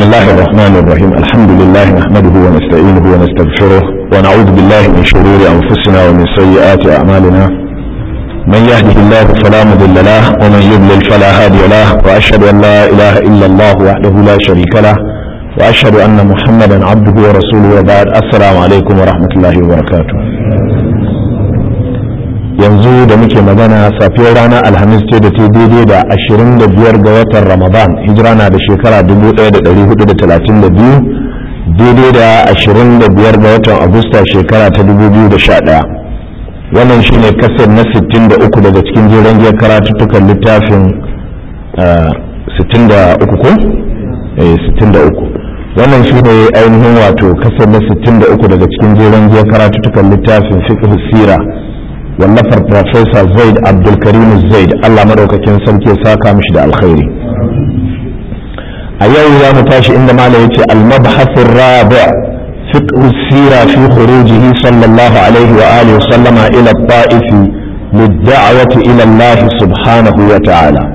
الله الرحمن الرحيم الحمد لله نحمده ونستعينه ونستغفره ونعوذ بالله من شرور أنفسنا ومن سيئات أعمالنا من يهده الله فلا مضل له ومن يضلل فلا هادي له وأشهد أن لا إله إلا الله وحده لا شريك له وأشهد أن محمدا عبده ورسوله وبعد السلام عليكم ورحمة الله وبركاته yanzu da muke magana safiyar ranar alhamis ce da ta daidai da 25 ga watan ramadan hijira na da shekara 1432 daidai da 25 ga watan agusta shekara ta 2011 wannan shine kasar na 63 daga cikin jeren giyar karatuttukan littafin 63 ko? 63 wannan shi ne ainihin wato kasar na 63 daga cikin jeren giyar karatuttukan littafin fiqh sira wallafar Profesa Zaid Abdulkarim Zaid Allah madaukakin sarki ya saka mishi da alkhairi a yau za mu tashi inda mala yace al-mabhath ar-rabi' fiqh sira fi khurujihi sallallahu alaihi wa alihi sallama ila at-ta'if lid-da'wati ila Allah subhanahu wa ta'ala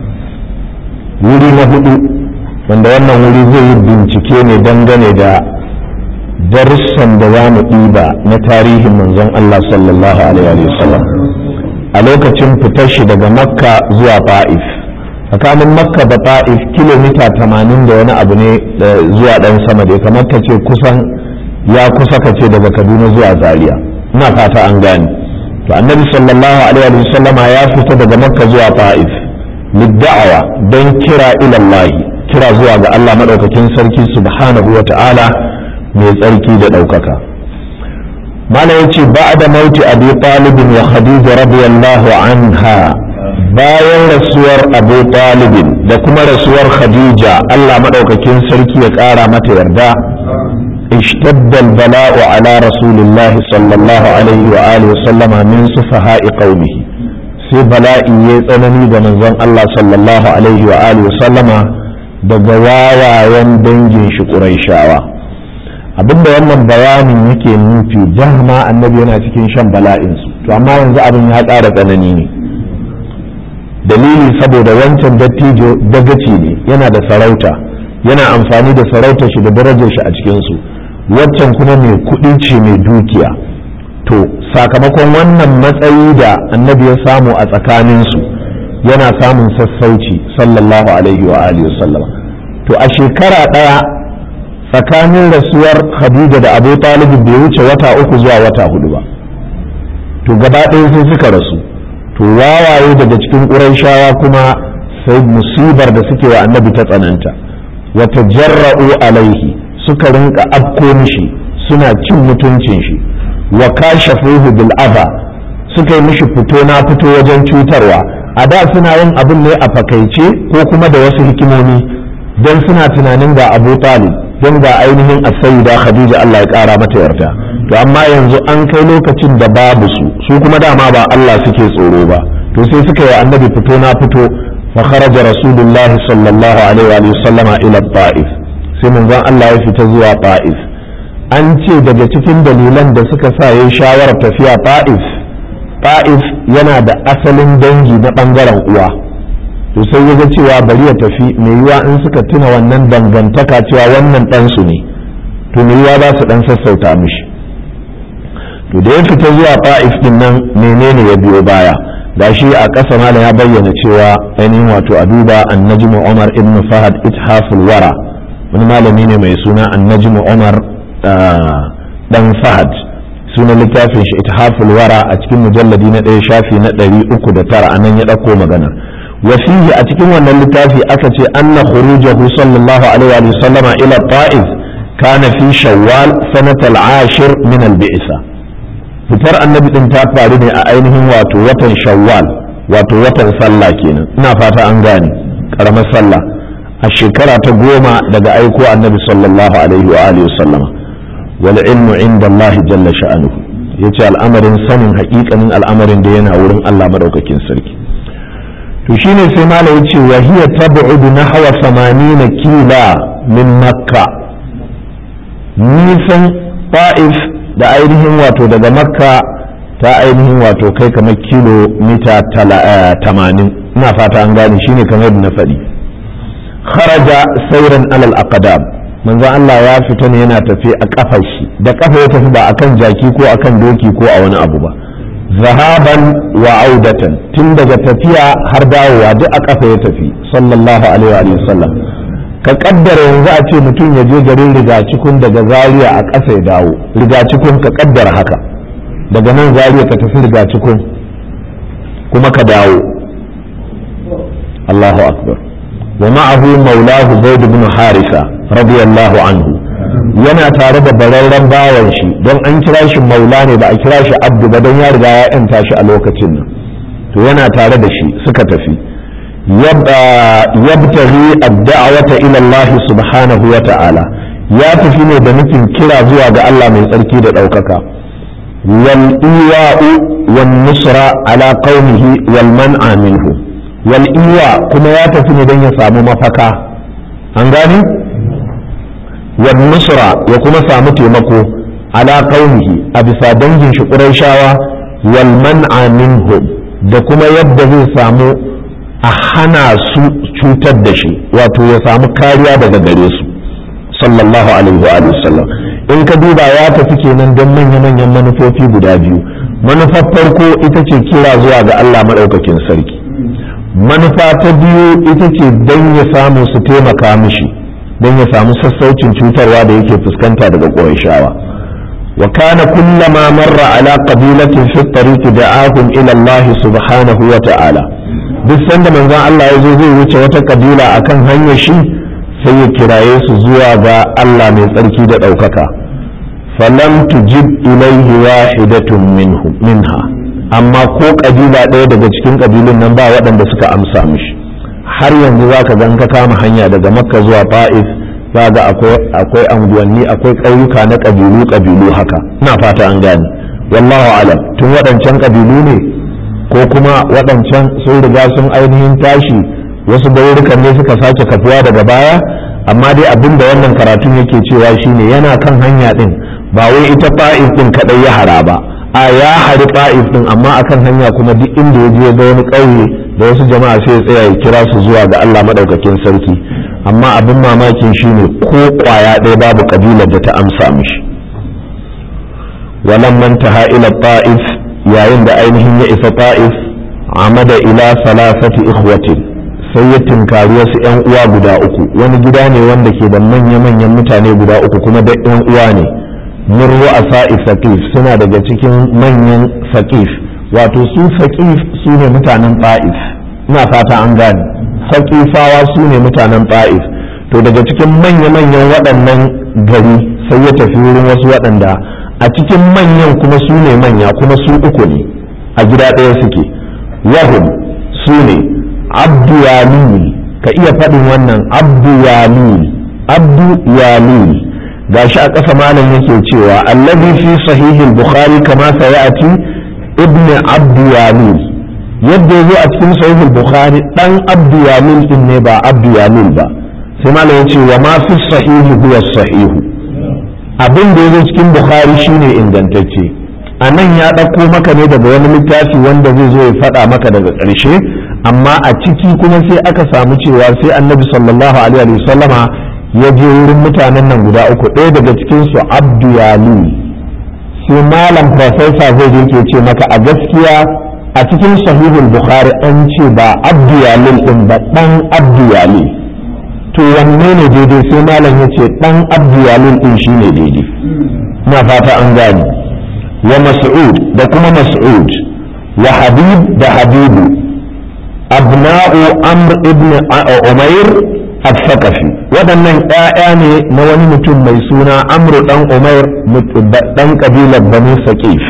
wuri na hudu wanda wannan wuri zai yi bincike ne dangane da darussan da za mu ɗiba na tarihin manzon Allah sallallahu alaihi wasallam a lokacin fitar shi daga makka zuwa ta'if tsakanin makka da ta'if kilomita tamanin da wani abu ne zuwa ɗan sama da kamar ka ce kusan ya kusa ka ce daga kaduna zuwa zaria ina fata an gane to annabi sallallahu alaihi wasallam ya fita daga makka zuwa ta'if lidda'awa don kira ilallahi kira zuwa ga Allah madaukakin sarki subhanahu wa ta'ala mai tsarki da ɗaukaka mana ya ce ba da mauti abu talibin wa khadija radiyallahu anha bayan rasuwar abu talibin da kuma rasuwar khadija allah maɗaukakin sarki ya ƙara mata yarda اشتد البلاء على رسول الله صلى الله عليه وآله وسلم من سفهاء قومه sai bala'i ya tsanani da manzon Allah sallallahu alaihi wa alihi wa sallama daga wawayen dangin shi Qurayshawa abinda wannan bayanin yake nufi dama annabi yana cikin shan bala'insu to amma yanzu abin ya ƙara tsanani ne dalili saboda wancan dattijo dagaci ne yana da sarauta yana amfani da sarautar shi da darajar shi a cikinsu waccan kuma mai kuɗi ce mai dukiya to sakamakon wannan matsayi da annabi ya samu a tsakaninsu yana samun sassauci sallallahu alaihi wa alihi wasallama to a shekara ɗaya tsakanin rasuwar Khadija da Abu Talib bai wuce wata uku zuwa wata hudu ba to gaba ɗaya sai suka rasu to wawaye daga cikin ƙurayshawa kuma sai musibar da suke wa annabi ta tsananta wata jarra'u alaihi suka rinka afko mishi suna cin mutuncin shi wa kashafuhu bil adha suka yi mishi fito na fito wajen cutarwa a da suna yin abin ne a fakaice ko kuma da wasu hikimomi don suna tunanin ga Abu Talib don ga ainihin asayida khadija Allah ya kara mata yarda to amma yanzu an kai lokacin da babu su su kuma dama ba Allah suke tsoro ba to sai suka yi annabi fito na fito fa kharaja rasulullahi sallallahu alaihi wa sallama ila ta'if sai manzon Allah ya fita zuwa ta'if an ce daga cikin dalilan da suka sa yayi shawarar tafiya ta'if ta'if yana da asalin dangi na bangaren uwa to sai ya ga cewa bari ya tafi mai yiwa in suka tuna wannan dangantaka cewa wannan ɗansu ne to mai yiwa za su ɗan sassauta mishi to da ya fita zuwa fa'if din nan menene ya biyo baya da shi a ƙasa malam ya bayyana cewa ainihin wato a duba annajmu umar ibn fahad ithaful wara wani malami ne mai suna annajmu umar dan fahad sunan littafin shi ithaful wara a cikin mujalladi na ɗaya shafi na ɗari uku da tara anan ya ɗauko magana وفيه أتكلم أن اللتافي أكتي أن خروجه صلى الله عليه وسلم إلى الطائف كان في شوال سنة العاشر من البئسة fitar annabi din ta faru ne a ainihin wato watan shawwal wato watan sallah kenan ina fata an gane karamar sallah a shekara ta goma daga aiko annabi sallallahu alaihi wa alihi wasallama wal ilmu inda Allah jalla sha'anuhu yace al'amarin sanin haƙiƙanin al'amarin da yana wurin Allah madaukakin sarki to shine sai malam yace wa hiya tab'udu nahwa 80 kila min makka nisan ta'if da ainihin wato daga makka ta ainihin wato kai kamar kilomita 80 ina fata an gane shine kamar yadda na faɗi kharaja sauran alal aqdam manzo Allah ya fita ne yana tafi a kafar shi da kafa ya tafi ba akan jaki ko akan doki ko a wani abu ba zahaban wa audatan tun daga tafiya har dawowa duk a kafa ya tafi sallallahu alaihi wa sallam ka kaddara yanzu a ce mutum ya je garin rigacikun daga zaria a ƙasa ya dawo rigacikun ka kaddara haka daga nan zaria ka tafi rigacikun kuma ka dawo Allahu akbar wa ma'ahu maulahu zaid ibn harisa radiyallahu anhu yana tare da bararren bawan shi don an kira shi maula ne ba a kira shi abdu ba don ya riga ya yanta shi a lokacin nan to yana tare da shi suka tafi yabtaghi ad-da'wata ila Allah subhanahu wa ta'ala ya tafi ne da nufin kira zuwa ga Allah mai tsarki da ɗaukaka wal iwa'u wan nusra ala qaumihi wal man'a minhu wal iwa kuma ya tafi ne don ya samu mafaka an gani wal nusra ya kuma samu taimako ala qaumihi a bisa dangin shi qurayshawa wal man'a minhum da kuma yadda zai samu a hana su cutar da shi wato ya samu kariya daga gare su sallallahu alaihi wa sallam in ka duba ya tafi kenan don manya-manyan manufofi guda biyu manufar farko ita ce kira zuwa ga Allah maɗaukakin sarki manufa ta biyu ita ce don ya samu su taimaka mishi don ya samu sassaucin cutarwa da yake fuskanta daga ƙorashawa wa kana kullama marra ala qabilatin fi tariq da'ahum ila Allah subhanahu wa ta'ala duk sanda manzon Allah ya zo zai wuce wata kabila akan hanyar shi sai ya kiraye su zuwa ga Allah mai tsarki da ɗaukaka falam tujib ilaihi wahidatun minhu minha amma ko kabila ɗaya daga cikin kabilun nan ba waɗanda suka amsa mishi har yanzu za ka gan ka kama hanya daga makka zuwa ta'if za ga akwai anguwanni akwai ƙauyuka na ƙabilu ƙabilu haka ina fata an gane wallahu alam tun waɗancan ƙabilu ne ko kuma waɗancan sun riga sun ainihin tashi wasu gaurukan ne suka sake kafuwa daga baya amma dai abin da wannan karatun yake cewa shine yana kan hanya ɗin ba wai ita ta'if ɗin kaɗai ya hara ba a ya hari ta'if ɗin amma akan hanya kuma duk inda ya je ga wani ƙauye da wasu jama'a sai ya tsaya ya kira su zuwa ga Allah madaukakin sarki amma abin mamakin shine ko kwaya ɗaya babu kabilar da ta amsa mishi walamman taha ila ta'if yayin da ainihin ya isa ta'if amada ila salasati ikhwatin sai ya tinkari wasu yan uwa guda uku wani gida ne wanda ke da manya-manyan mutane guda uku kuma da yan uwa ne min ru'asa saqif suna daga cikin manyan saqif wato su saqif su ne mutanen ta'if ina fata an gane saqifawa su ne mutanen ta'if to daga cikin manya-manyan waɗannan gari sai ya tafi wurin wasu waɗanda a cikin manyan kuma su ne manya kuma su uku ne a gida ɗaya suke wahum su ne abdu yamini ka iya faɗin wannan abdu yamini abdu yamini gashi a ƙasa malam yake cewa allazi fi sahihil bukhari kama sayati ibn abdu yamin yadda ya zo a cikin sahihul bukhari dan abdu yamin din ne ba abdu yamin ba sai malam ya ce wa ma fi sahihi huwa sahihu abin da ya zo cikin bukhari shine ingantacce a nan ya ɗauko maka ne daga wani littafi wanda zai zo ya faɗa maka daga ƙarshe amma a ciki kuma sai aka samu cewa sai annabi sallallahu alaihi wa sallama ya je wurin mutanen nan guda uku ɗaya daga cikin su abdu yamin sai malam profesa zai je ke ce maka a gaskiya a cikin sahihul bukhari an ce ba abdu yalil din ba dan abdu yalil to wanne ne daidai sai malam ya ce dan abdu yalil din shine daidai na fata an gane wa mas'ud da kuma mas'ud wa habib da habibu abna'u amr ibn umair al-thaqafi waɗannan ƴaƴa ne na wani mutum mai suna amru dan umair dan kabilar banu saqif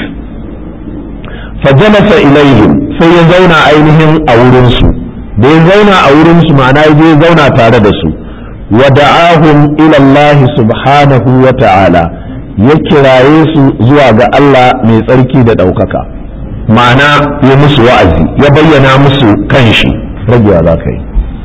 fajalasa ilaihim sai ya zauna ainihin a wurinsu da ya zauna a wurinsu ma'ana ya je ya zauna tare da su wa da'ahum ila Allah subhanahu wa ta'ala ya kiraye su zuwa ga Allah mai tsarki da ɗaukaka ma'ana ya musu wa'azi ya bayyana musu kanshi ragewa za ka yi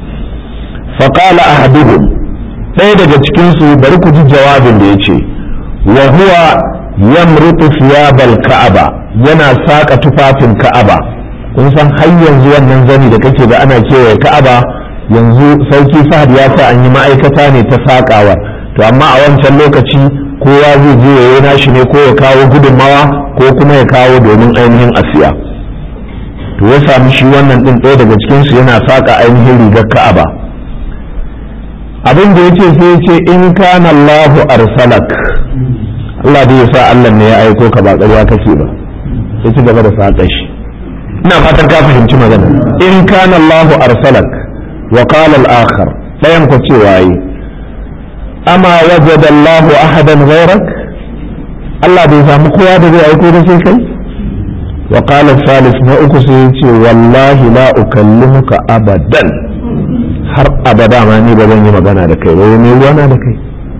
faƙala ahaduhum ɗaya daga cikinsu bari ku ji jawabin da ya ce wa huwa yamrutu thiyabal ka'aba yana saka tufafin ka'aba kun san har yanzu wannan zani da kake ga ana kewaye ka'aba yanzu sarki fahad ya sa an yi ma'aikata ne ta saƙawa to amma a wancan lokaci kowa zai je ya yi nashi ne ko ya kawo gudunmawa ko kuma ya kawo domin ainihin asiya to ya sami shi wannan ɗin ɗaya daga cikinsu yana saƙa ainihin rigar ka'aba abin da ya ce sai ya ce in kana Allahu arsalak Allah dai ya sa Allah ne ya aiko ka ba ƙarya kake ba ya ci gaba da saƙa shi ina fatan ka fahimci magana in kana Allahu arsalak wa qala al-akhar dayan ku cewa yi ama wajada Allahu ahadan ghayrak Allah bai samu kowa da zai aiko da sai kai wa qala al-thalith na uku sai ya ce wallahi la ukallimuka abadan har abada ma ni ba zan yi magana da kai ba ne ruwana da kai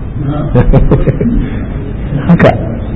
haka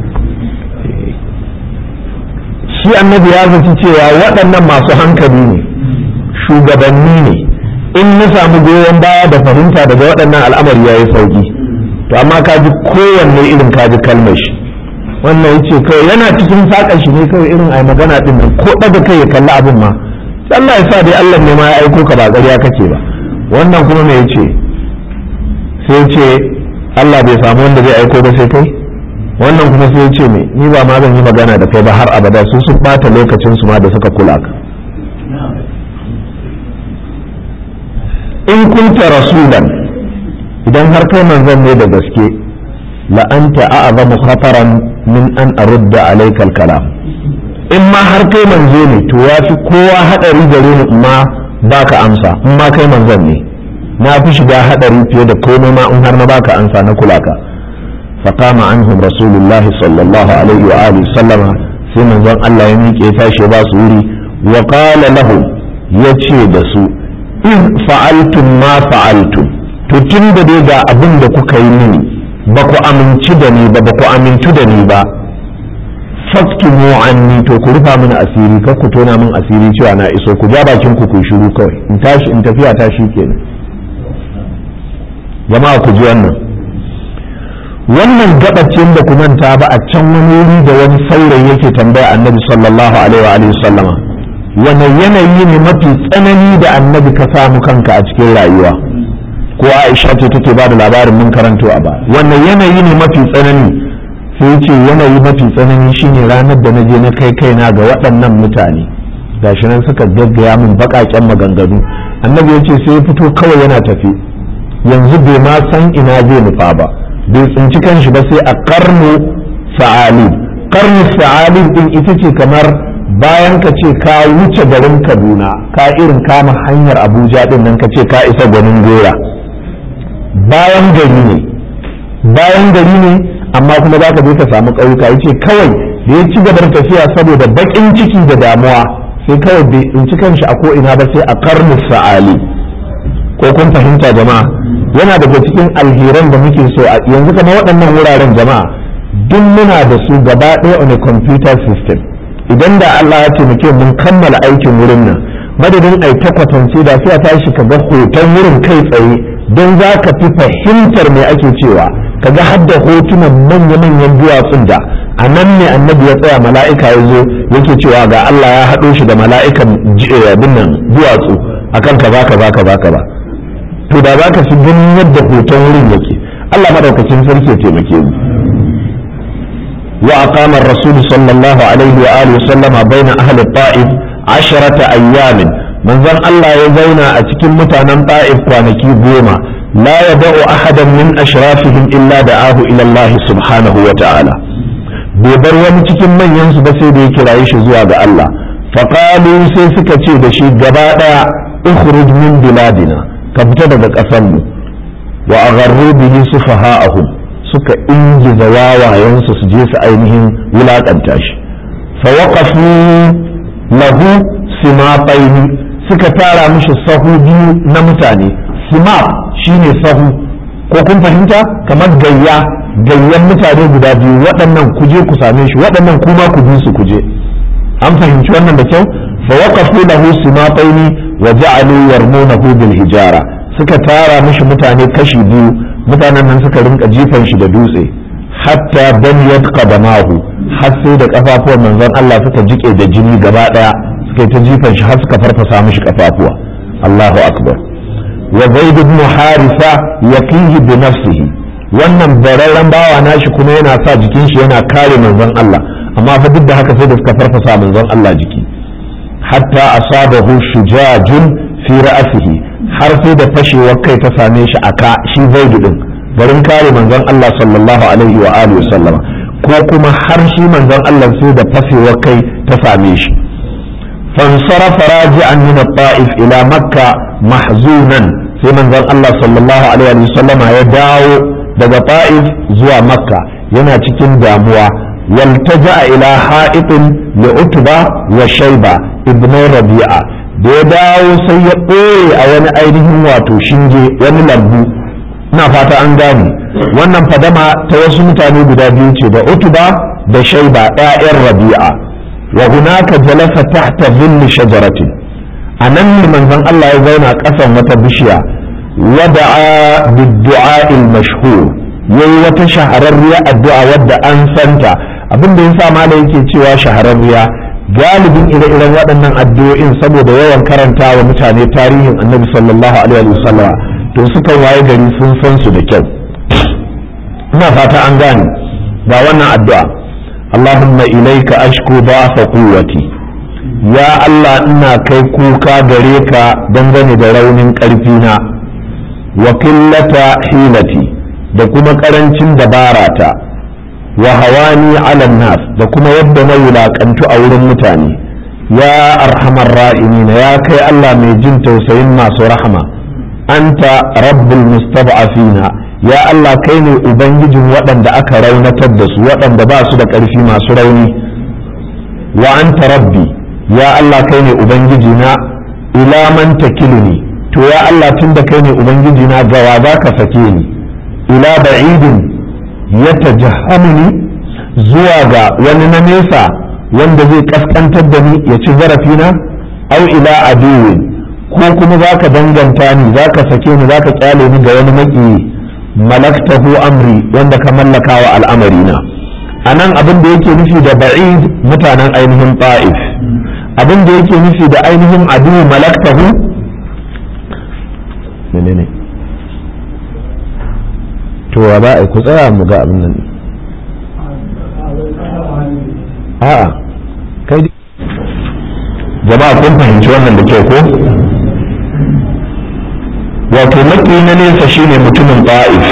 shi annabi ya zaci cewa waɗannan masu hankali ne shugabanni ne in na samu goyon baya da fahimta daga waɗannan al'amari ya yi sauƙi to amma ka ji kowanne irin ka ji kalmar shi wannan ya ce kawai yana cikin saƙa shi ne kawai irin ai magana ɗin nan ko ɗaga kai ya kalli abin ma Allah ya sa dai Allah ne ma ya aiko ka ba ƙarya kake ba wannan kuma me yace sai ce Allah bai samu wanda zai aiko ba sai kai wannan kuma sai ce me ni ba ma zan yi magana da kai ba har abada su sun bata lokacin su ma da suka kula ka in kunta rasulan idan har kai manzon ne da gaske la anta a'zamu khataran min an arudda alayka al-kalam in ma har kai manzo ne to yafi kowa hadari gare ni ma baka amsa in ma kai manzon ne na fi shiga hadari fiye da komai ma in har na baka amsa na kula ka faqama anhum rasulullah sallallahu alaihi wa alihi sallama sai manzon Allah ya miƙe tashi ba su wuri wa qala lahum yace da su in fa'altum ma fa'altum to tun da dai ga abin da kuka yi mini ba ku aminci da ni ba ba ku amintu da ni ba faktumu anni to ku rufa mini asiri kar ku tona min asiri cewa na iso ku ja bakin ku ku shiru kawai in tashi in tafiya ta shi kenan jama'a ku ji wannan wannan gabacin da ku manta ba a can wani wuri da wani saurayi yake tambaya annabi sallallahu alaihi wa alihi sallama wani yanayi ne mafi tsanani da annabi ka samu kanka a cikin rayuwa ko aisha ce take ba da labarin mun karanto a ba wannan yanayi ne mafi tsanani sai ce yanayi mafi tsanani shine ranar da na je na kai kaina ga waɗannan mutane gashi nan suka gaggaya min baƙaƙen maganganu annabi ya ce sai ya fito kawai yana tafi yanzu bai ma san ina zai nufa ba bai tsinci kanshi ba sai a karnu sa'alib karnu sa'alib din ita ce kamar bayan ka ce ka wuce garin kaduna ka irin kama hanyar abuja din nan ka ce ka isa gwanin gora bayan gari ne bayan gari ne amma kuma za ka je ka samu ƙauyuka ya ce kawai da ya ci gabar tafiya saboda baƙin ciki da damuwa sai kawai bai tsinci kanshi a ko'ina ba sai a karnu sa'ali ko kun fahimta jama'a yana daga cikin alheran da muke so a yanzu kama waɗannan wuraren jama'a duk muna da su gaba ɗaya on a computer system idan da Allah ya taimake mun kammala aikin wurin nan madadin ai ta kwatance da sai a tashi ka ga hoton wurin kai tsaye don za ka fi fahimtar me ake cewa kaga hadda hotunan manya-manyan duwatsun da a nan ne annabi ya tsaya mala'ika ya zo yake cewa ga Allah ya haɗo shi da mala'ikan abin nan duwatsu akan kaza kaza kaza kaza to da za ka fi ganin yadda hoton wurin yake Allah madaukakin sarki ya taimake mu wa aqama ar-rasul sallallahu alaihi wa alihi wa sallama baina ahli ta'if asharata ayyamin manzon Allah ya zauna a cikin mutanen ta'if kwanaki goma la yada'u ahadan min ashrafihim illa da'ahu ila Allah subhanahu wa ta'ala bai bar wani cikin manyan su ba sai da ya kiraye shi zuwa ga Allah faqalu sai suka ce da shi gaba daya ukhruj min biladina ka fita daga ƙasar mu wa agharru bihi sufaha'ahum suka ingiza wawayensu su je su ainihin wulakanta shi fa waqafu lahu simataini suka tara mishi sahu biyu na mutane simap shine sahu ko kun fahimta kamar gayya gayyan mutane guda biyu waɗannan kuje ku same shi waɗannan kuma ku bi su kuje an fahimci wannan da kyau fa waqafu lahu simataini wa ja'alu yarmunahu bil hijara suka tara mishi mutane kashi biyu mutanen nan suka rinka jifan shi da dutse hatta baniyat qadamahu har sai da kafafuwan manzon Allah suka jike da jini gaba daya suka ta jifan shi har suka farfasa mishi kafafuwa Allahu akbar wa zaid ibn harisa yaqihi bi nafsihi wannan bararren bawa nashi kuma yana sa jikin shi yana kare manzon Allah amma fa duk da haka sai da suka farfasa manzon Allah jiki hatta asabahu shujajun fi ra'sihi har sai da fashewar kai ta same shi aka shi zaid din garin kare manzon Allah sallallahu alaihi wa alihi sallama ko kuma har shi manzon Allah sai da fashewar kai ta same shi fansarafa raji'an min at-ta'if ila makka mahzunan sai manzon Allah sallallahu alaihi wa sallama ya dawo daga ta'if zuwa makka yana cikin damuwa waltaja ila ha'itin li utba wa shayba ibn rabi'a da ya dawo sai ya ɓoye a wani ainihin wato shinge wani lambu ina fata an gane wannan fadama ta wasu mutane guda biyu ce da utuba da shaiba ƴaƴan rabi'a wa hunaka jalasa tahta dhilli shajaratin anan ne manzon Allah ya zauna ƙasan wata bishiya wada'a bid-du'a al-mashhur yayi wata shahararriya addu'a wadda an santa abin da yasa malai yake cewa shahararriya galibin ire-iren waɗannan addu'o'in saboda yawan karanta wa mutane tarihin annabi sallallahu alaihi wasallam to sukan waye gari sun san su da kyau ina fata an gane ga wannan addu'a Allahumma ilaika ashku da'fa quwwati ya Allah ina kai kuka gare ka dangane da raunin ƙarfi na wa qillata hilati da kuma ƙarancin dabarata wa hawani ala nas da kuma yadda na wulaƙantu a wurin mutane ya arhamar ra'imina ya kai Allah mai jin tausayin masu rahama anta rabbul mustad'afina ya Allah kai ne ubangijin waɗanda aka raunatar da su waɗanda ba su da ƙarfi masu rauni wa anta rabbi ya Allah kai ne ubangiji na ila man takiluni to ya Allah tunda kai ne ubangiji na gawa za ka sake ni ila ba'idin ya tajahhamuni zuwa ga wani na nesa wanda zai kaskantar da ni ya ci zarafina au ila aduwin ko kuma za ka danganta ni za ka sake ni za ka kyale ni ga wani maki malaktahu amri wanda ka mallaka wa al'amarina a nan abin da yake nufi da ba'id mutanen ainihin ta'if abin da yake nufi da ainihin adu malaktahu menene to wa ba ku tsaya mu ga abin nan a'a kai jama'a kun fahimci wannan da kyau ko wato maki na nesa shine mutumin ta'if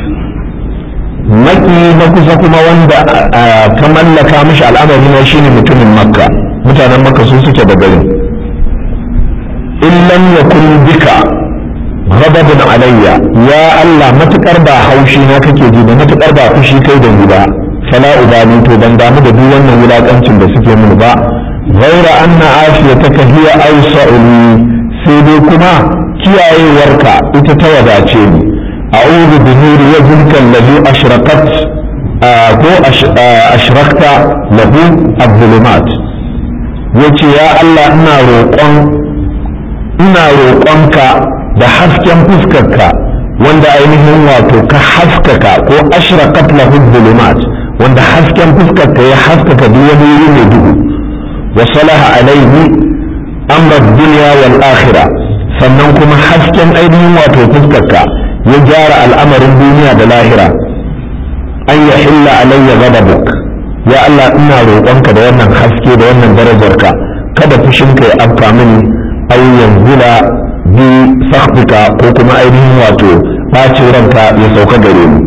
maki na kusa kuma wanda ka mallaka mishi al'amari na shine mutumin makka mutanen makka su suke da garin in lam yakun bika ghadabun alayya ya Allah matukar ba haushi na kake ji da matukar ba fushi kai da ni ba fala ubani to ban damu da duk wannan wulakancin da suke mini ba ghaira anna afiyataka hiya awsa'u sai dai kuma kiyayewarka ita ta wadace ni a'udhu bi nuri wajhika alladhi ashraqat ko ashrakta lahu az-zulumat yace ya Allah ina roƙon ina roƙonka da hasken fuskarka wanda ainihin wato ka haskaka ko ashraqat lahu az-zulumat wanda hasken fuskarka ya haskaka duk wani wuri mai duhu wa salaha alaihi amra dunya wal akhirah sannan kuma hasken ainihin wato fuskarka ya gyara al'amarin duniya da lahira an ya hilla alayya ghadabuk ya Allah ina roƙonka da wannan haske da wannan darajarka kada fushinka ya afka mini aw yanzula bi sakhbika ko kuma ainihin wato bacin ranka ya sauka gare ni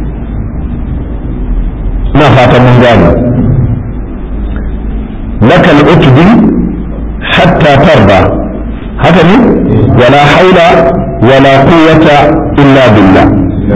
ina fatan mun gane lakal utbi hatta tarda haka ne wala haula wala quwwata illa billah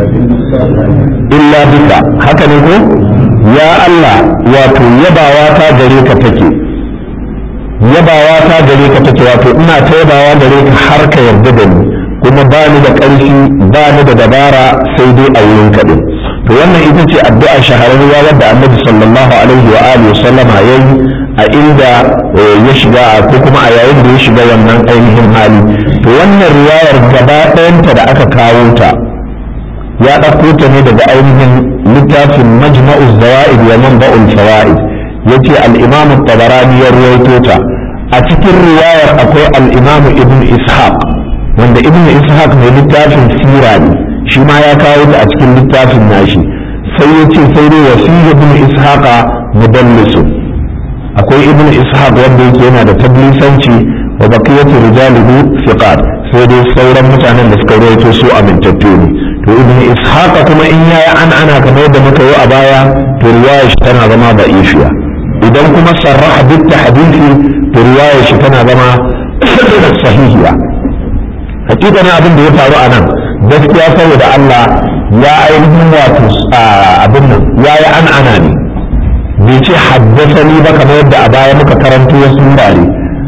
illa bika haka ne ko ya Allah wato yabawa ta gare ka take yabawa ta gare ka take wato ina ta yabawa gare ka har ka yarda da ni kuma ba ni da ƙarfi ba ni da dabara sai dai a wurin ka din to wannan ita ce addu'a shahararriya wadda annabi sallallahu alaihi wa alihi sallama yayi a inda ya shiga ko kuma a yayin da ya shiga wannan ainihin hali to wannan riwayar gaba ɗayanta da aka kawo ta ya ɗauko ta ne daga ainihin littafin majma'u zawa'id wa manba'ul fawaid yace al-imam at-tabarani ya ruwaito ta a cikin riwayar akwai al-imam ibn ishaq wanda ibn ishaq mai littafin sira ne shi ma ya kawo ta a cikin littafin nashi sai ya ce sai dai wasiya ibn ishaq mudallisu akwai ibn ishaq wanda yake yana da tablisanci wa baqiyatu rijalihi thiqat sai dai sauran mutanen da suka rawaito su amintattu ne to ibn ishaq kuma in yayi an ana kamar yadda muka yi a baya to riwaya shi tana zama da'ifiya idan kuma sarraha duk hadisi to riwaya shi tana zama sahihiya hakikanin abin da ya faru a nan gaskiya saboda Allah ya ainihin wato abin nan ya yi an ana ne bai ce haddasani ba kamar yadda a baya muka karanto wasu wurare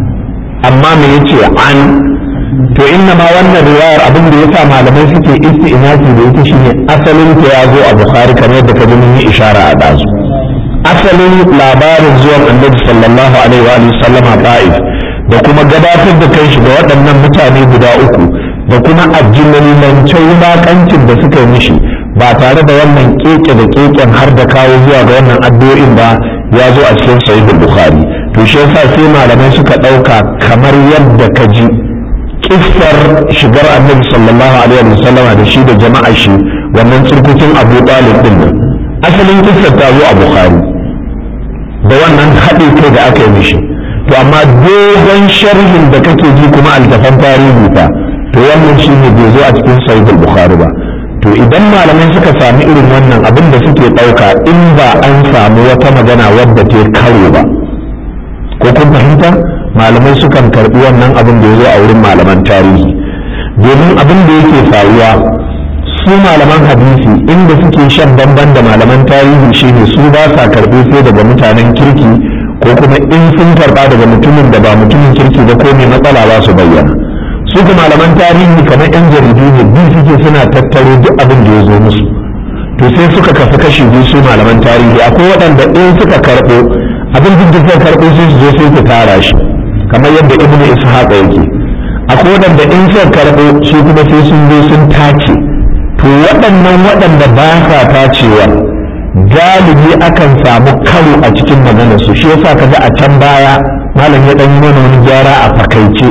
amma me yace an to inna ma wannan riwayar abin da yasa malamai suke isti'nasi da ita shine asalin ta ya zo a bukhari kamar yadda ka mun yi ishara a dazu asalin labarin zuwan annabi sallallahu alaihi wa sallama ta'if da kuma gabatar da kai shi ga waɗannan mutane guda uku da kuma ajinalilancin wulaƙancin da suka yi mishi ba tare da wannan keke da keken har da kawo zuwa ga wannan addu'o'in ba ya zo a cikin sahihul bukhari to shi yasa sai malamai suka ɗauka kamar yadda ka ji kissar shigar annabi sallallahu alaihi wa sallam da shi da jama'a shi wannan tsirkukin abu talib din nan asalin kissar ta zo a bukhari da wannan haɗe kai da aka yi mishi to amma dogon sharhin da kake ji kuma altafan tarihi fa to wannan shi ne bai zo a cikin sahihul bukhari ba to idan malamai suka sami irin wannan abin da suke ɗauka in ba an samu wata magana wadda ta karo ba ko kun fahimta malamai sukan karɓi wannan abin da ya zo a wurin malaman tarihi domin abin da yake faruwa su malaman hadisi inda suke shan bamban da malaman tarihi shine su ba sa karɓi sai daga mutanen kirki ko kuma in sun karɓa daga mutumin da ba mutumin kirki ba ko mai matsala ba su bayyana su ga malaman tarihi kamar yan jaridu ne biyu suke suna tattaro duk abin da ya zo musu to sai suka kafa kashi biyu su malaman tarihi akwai waɗanda in suka karɓo abin duk da suka karɓo sai su zo sai su tara shi kamar yadda ibnu ishaq yake akwai waɗanda in suka karɓo su kuma sai sun zo sun tace to waɗannan waɗanda ba sa tacewa galibi akan samu karo a cikin maganarsu shi yasa kaga a can baya malam ya ɗan yi mana wani gyara a fakaice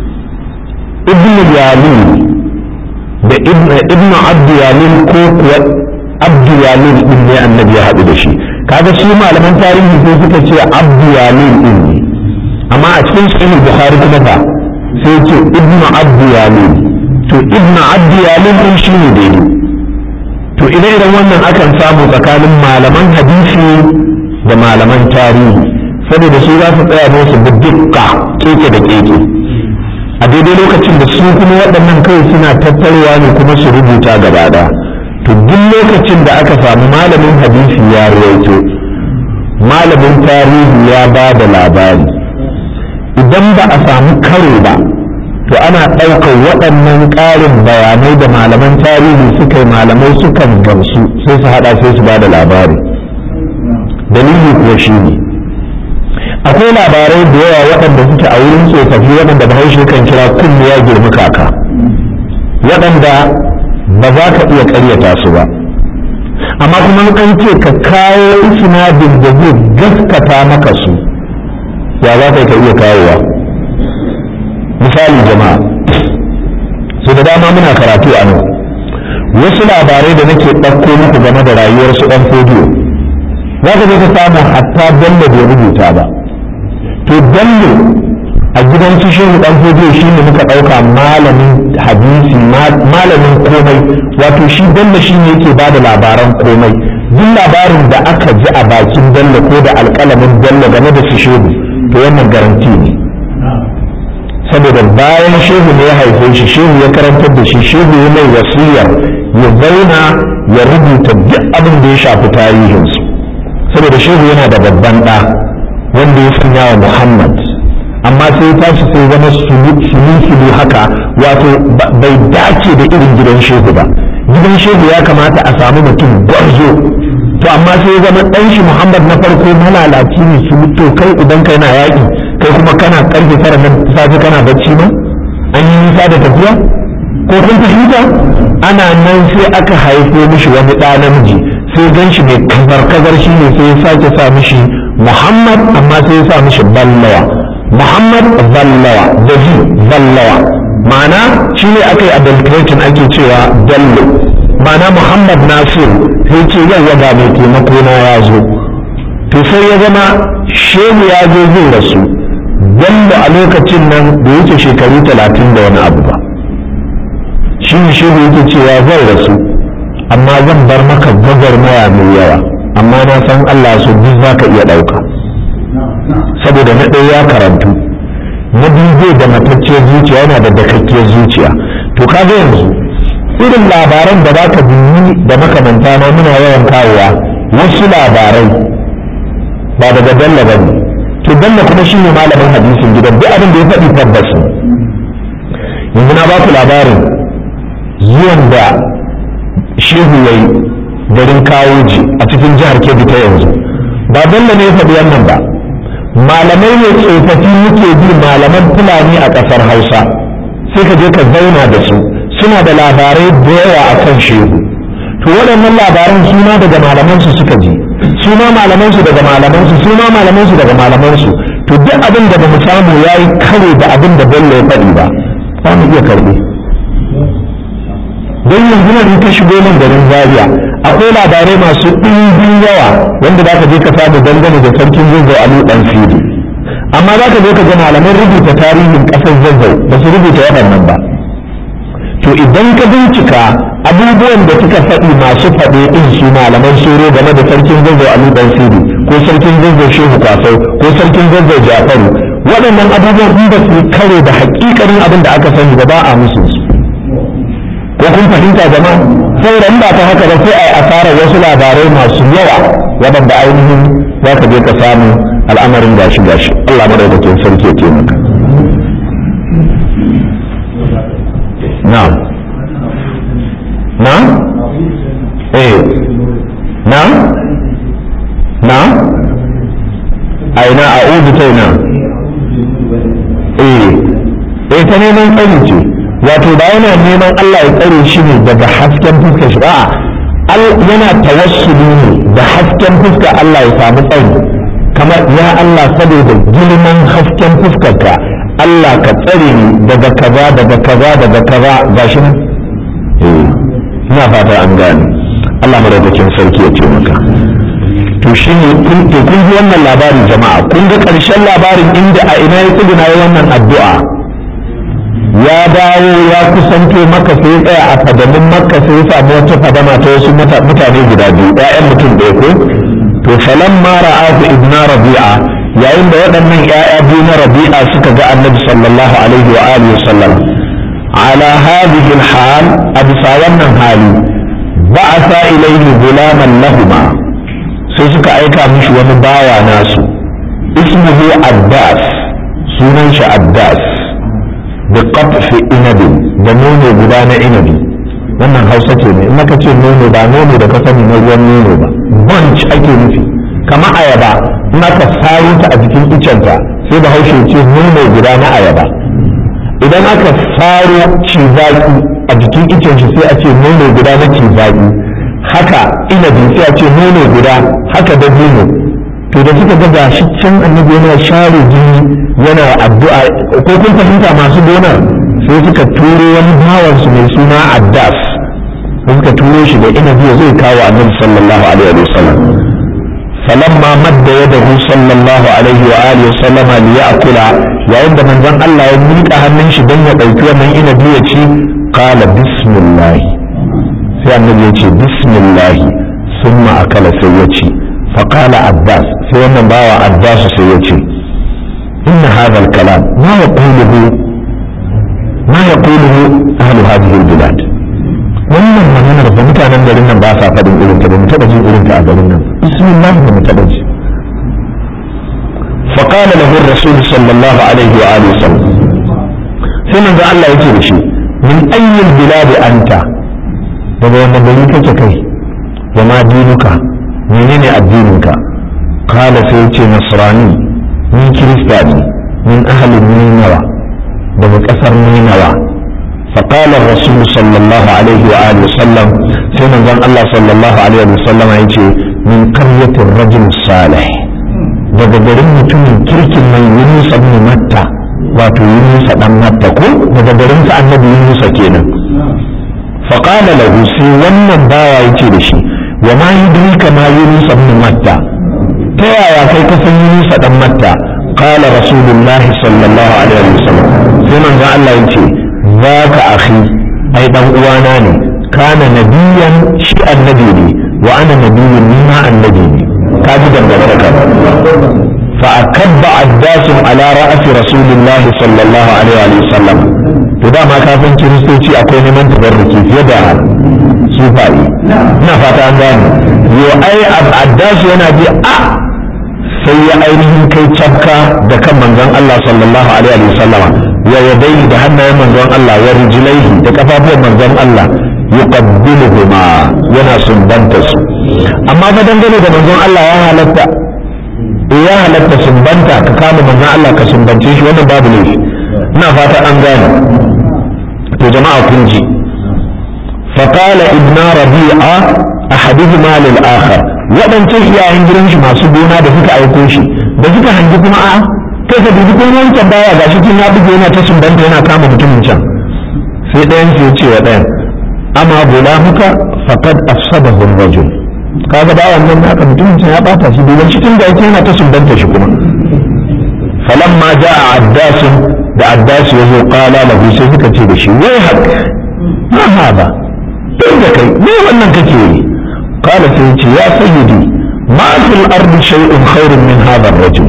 ibn yalin da ibn abdu yalin ko kuwa abdu yalin din ne annabi ya haɗu da shi kaga su malaman tarihi sai suka ce abdu yalin din ne amma a cikin sahih bukhari kuma fa sai ce ibn abdu yalin to ibn abdu yalin din shine daidai to ire iren wannan akan samu tsakanin malaman hadisi da malaman tarihi saboda su za su tsaya ne su bi dukka keke da keke a daidai lokacin da su kuma waɗannan kai suna tattarewa ne kuma su rubuta gaba ɗaya to duk lokacin da aka samu malamin hadisi ya rawaito malamin tarihi ya ba da labari idan ba a samu karo ba to ana ɗaukar waɗannan ƙarin bayanai da malaman tarihi suka yi malamai sukan gamsu sai su haɗa sai su ba da labari dalili kuwa shi ne akwai labarai da yawa waɗanda suke a wurin tsofaffi waɗanda bahaushe kan kira kunne ya girmi kaka waɗanda ba za ka iya ƙaryata su ba amma kuma an ce ka kawo sinadin da zai gaskata maka su ya za ka iya kawowa misali jama'a su da dama muna karatu a nan wasu labarai da nake ɗauko muku game da rayuwar su ɗan fodiyo za ka je ka samu hatta bello bai rubuta ba to bello a gidan su shehu dan fodiyo shi ne muka ɗauka malamin hadisi malamin komai wato shi bello shi ne yake ba da labaran komai duk labarin da aka ji a bakin bello ko da alƙalamin bello game da su shehu to wannan garanti ne saboda bayan shehu ne ya haife shi shehu ya karantar da shi shehu ya mai wasiyar ya zauna ya rubuta duk abin da ya shafi tarihinsu saboda shehu yana da babban ɗa wanda ya sanya wa muhammad amma sai ya tashi sai zama sulu haka wato bai dace da irin gidan shehu ba gidan shehu ya kamata a samu mutum gwarzo to amma sai ya zama ɗan shi muhammad na farko malalaci ne su to kai idan kai na yaƙi kai kuma kana karfe tara na safe kana bacci ma an yi nisa da tafiya ko kun fahimta ana nan sai aka haifo mishi wani ɗa namiji sai gan shi mai kazar kazar shi ne sai ya sake sa mishi muhammad amma sai ya sa mishi ballawa muhammad ballawa zaji ballawa ma'ana shi ne aka yi adulterating ake cewa bello ma'ana muhammad nasir sai ce yau ga mai taimako na ya zo to sai ya zama shehu ya zo zai rasu bello a lokacin nan da yake shekaru talatin da wani abu ba shi ne shehu yake cewa zan rasu amma zan bar maka gwagwarmaya mai yawa amma na san allah so duk za ka iya ɗauka saboda na ɗaya ya karantu na biyu zai da matacciyar zuciya yana da dakakkiyar zuciya to kaga yanzu irin labaran da za ka binni da makamanta na muna yawan kawowa wasu labarai ba daga dalla ba ne to dalla kuma shi ne malamin hadisin gidan duk abin da ya faɗi tabbas yanzu na ba ku labarin zuwan da shehu ya yi garin kawoji a cikin jihar kebbi ta yanzu ba dalla ne ya faɗi wannan ba malamai ne tsofaffi muke bi malaman fulani a ƙasar hausa sai ka je ka zauna da su suna da labarai da yawa a kan shehu to waɗannan labaran su ma daga malamansu suka ji su ma malamansu daga malamansu su ma malamansu daga malamansu to duk abin da ba mu samu ya yi kare da abin da bello ya faɗi ba za mu iya karɓe don yanzu nan in ka shigo nan garin zaria akwai labarai masu ɗimbin yawa wanda za ka je ka samu dangane da sarkin zazzau a ɗan fili amma za ka je ka ga malaman rubuta tarihin ƙasar zazzau ba su rubuta waɗannan ba to idan ka bincika abubuwan da suka faɗi masu faɗe ɗin su malaman soro game da sarkin zazzau a ɗan fili ko sarkin zazzau shehu kwasau ko sarkin zazzau jafaru waɗannan abubuwan in ba su kare da haƙiƙanin abin da aka sani ba ba a musu su ko kun fahimta jama'a saboda in ba ta haka ba sai a yi asarar wasu labarai masu yawa waɗanda ainihin za ka je ka samu al'amarin gashi gashi Allah madaukakin sarki ya taimaka na'am na'am eh na'am na'am aina a'udhu ta ina eh eh ta neman tsari ce wato ba yana neman Allah ya tsare shi ne daga hasken fuskar shi a'a yana tawassuli ne da hasken fuskar Allah ya samu tsari kamar ya Allah saboda girman hasken fuskarka Allah ka tsare ni daga kaza daga kaza daga kaza gashi nan eh ina fata an gane Allah madaukakin sarki ya ce maka to shi ne kun to kun ji wannan labarin jama'a kun ga ƙarshen labarin inda a ina ya tsuguna wannan addu'a ya dawo ya kusanto maka sai tsaya a fadamin makka sai ya samu wata fadama ta wasu mutane guda biyu ƴaƴan mutum ɗaya ko to falan ma ra'ahu ibna rabi'a yayin da waɗannan ƴaƴa biyu na rabi'a suka ga annabi sallallahu alaihi wa alihi wa sallam ala hadhihi alhal a bisa wannan hali ba'atha ilayhi gulaman lahuma sai suka aika mishi wani bawa nasu ismuhu abbas sunan shi abbas da qatfi inabin da nono guda na inabi wannan hausa ce ne in aka ce nono ba nono da ka sani na ruwan nono ba bunch ake nufi kamar ayaba in aka saro ta a jikin icenta sai da haushe ce nono guda na ayaba idan aka saro cizaki a jikin icen shi sai a ce nono guda na cizaki haka inabi sai a ce nono guda haka dabino to da suka ga gashi can annabi yana share jini yana addu'a ko kun fahimta masu gonar sai suka turo wani bawan su mai suna addas suka turo shi da inabi zai kawo annabi sallallahu alaihi wa sallam falamma madda yadahu sallallahu alaihi wa alihi wa sallam li ya'kula yayin da manzon Allah ya miƙa hannun shi don ya ɗauki wannan inabi ya ci qala bismillah sai annabi ya ce bismillah summa akala sai ya ci faqala abbas sai wannan bawa abbas sai ya ce inna hadha al-kalam ma yaquluhu ma yaquluhu ahlu hadhihi al-bilad wannan maganar da mutanen garin nan ba sa faɗin irin ta ba mu taɓa jin irin ta a garin nan bismillah ba mu taɓa ji فقال له الرسول صلى الله عليه وآله وسلم ثم قال الله يتيب شيء من أي البلاد أنت daga wanda gari kake kai wa ma dinuka menene addininka kala sai ce nasrani ni kirista ne min ahalin ninawa daga kasar ninawa فقال الرسول صلى الله عليه وآله وسلم سيدنا زن الله صلى الله عليه وسلم يجي من قرية الرجل الصالح daga garin mutumin kirkin mai yunus ibn matta wato yunusa dan matta ko daga garin sa annabi yunusa kenan fa qala lahu sai wannan bawa yace da shi wa ma yudrika ma yunusa ibn matta ta yaya kai ka san yunusa dan matta qala rasulullahi sallallahu alaihi wasallam sai manzo Allah yace zaka akhi ai dan uwana ne kana nabiyan shi annabi ne wa ana nabiyyun ni ma annabi ne kaji dangantaka fa akabba addasun ala ra'asi rasulillahi sallallahu alaihi wa sallam to dama kafin kiristoci akwai neman tabarruki fiye da sufayi ina fata an gane yo ai addasu yana ji a sai ya ainihin kai cafka da kan manzon Allah sallallahu alaihi wa sallama wa yadai da hannayen manzon Allah wa rijlaihi da kafafuwan manzon Allah yuqabbiluhuma yana sumbanta su amma fa dangane da manzon Allah ya halatta ya halatta sumbanta ka kama manzon Allah ka sumbance shi wannan babu ne ina fata an gane to jama'a kun ji فقال ابن ربيعة أحدهما للآخر waɗancan iyayen gidan shi masu gona da suka aiko shi da suka hangi kuma a kai ka dubi kuma wancan baya ga shi tun ya buge yana ta sumbanta yana kama mutumin can sai ɗayan sai ce wa ɗayan amma gulamuka faqad afsadahu ar-rajul kaga ba wannan naka mutumin can ya bata shi domin shi tun da yake yana ta sumbanta shi kuma falamma jaa addas da addas yazo qala lahu sai suka ce da shi wai hak ma hada tun da kai me wannan kake yi qala sai ce ya sayyidi ma fil ardi shay'un khairun min hadha ar-rajul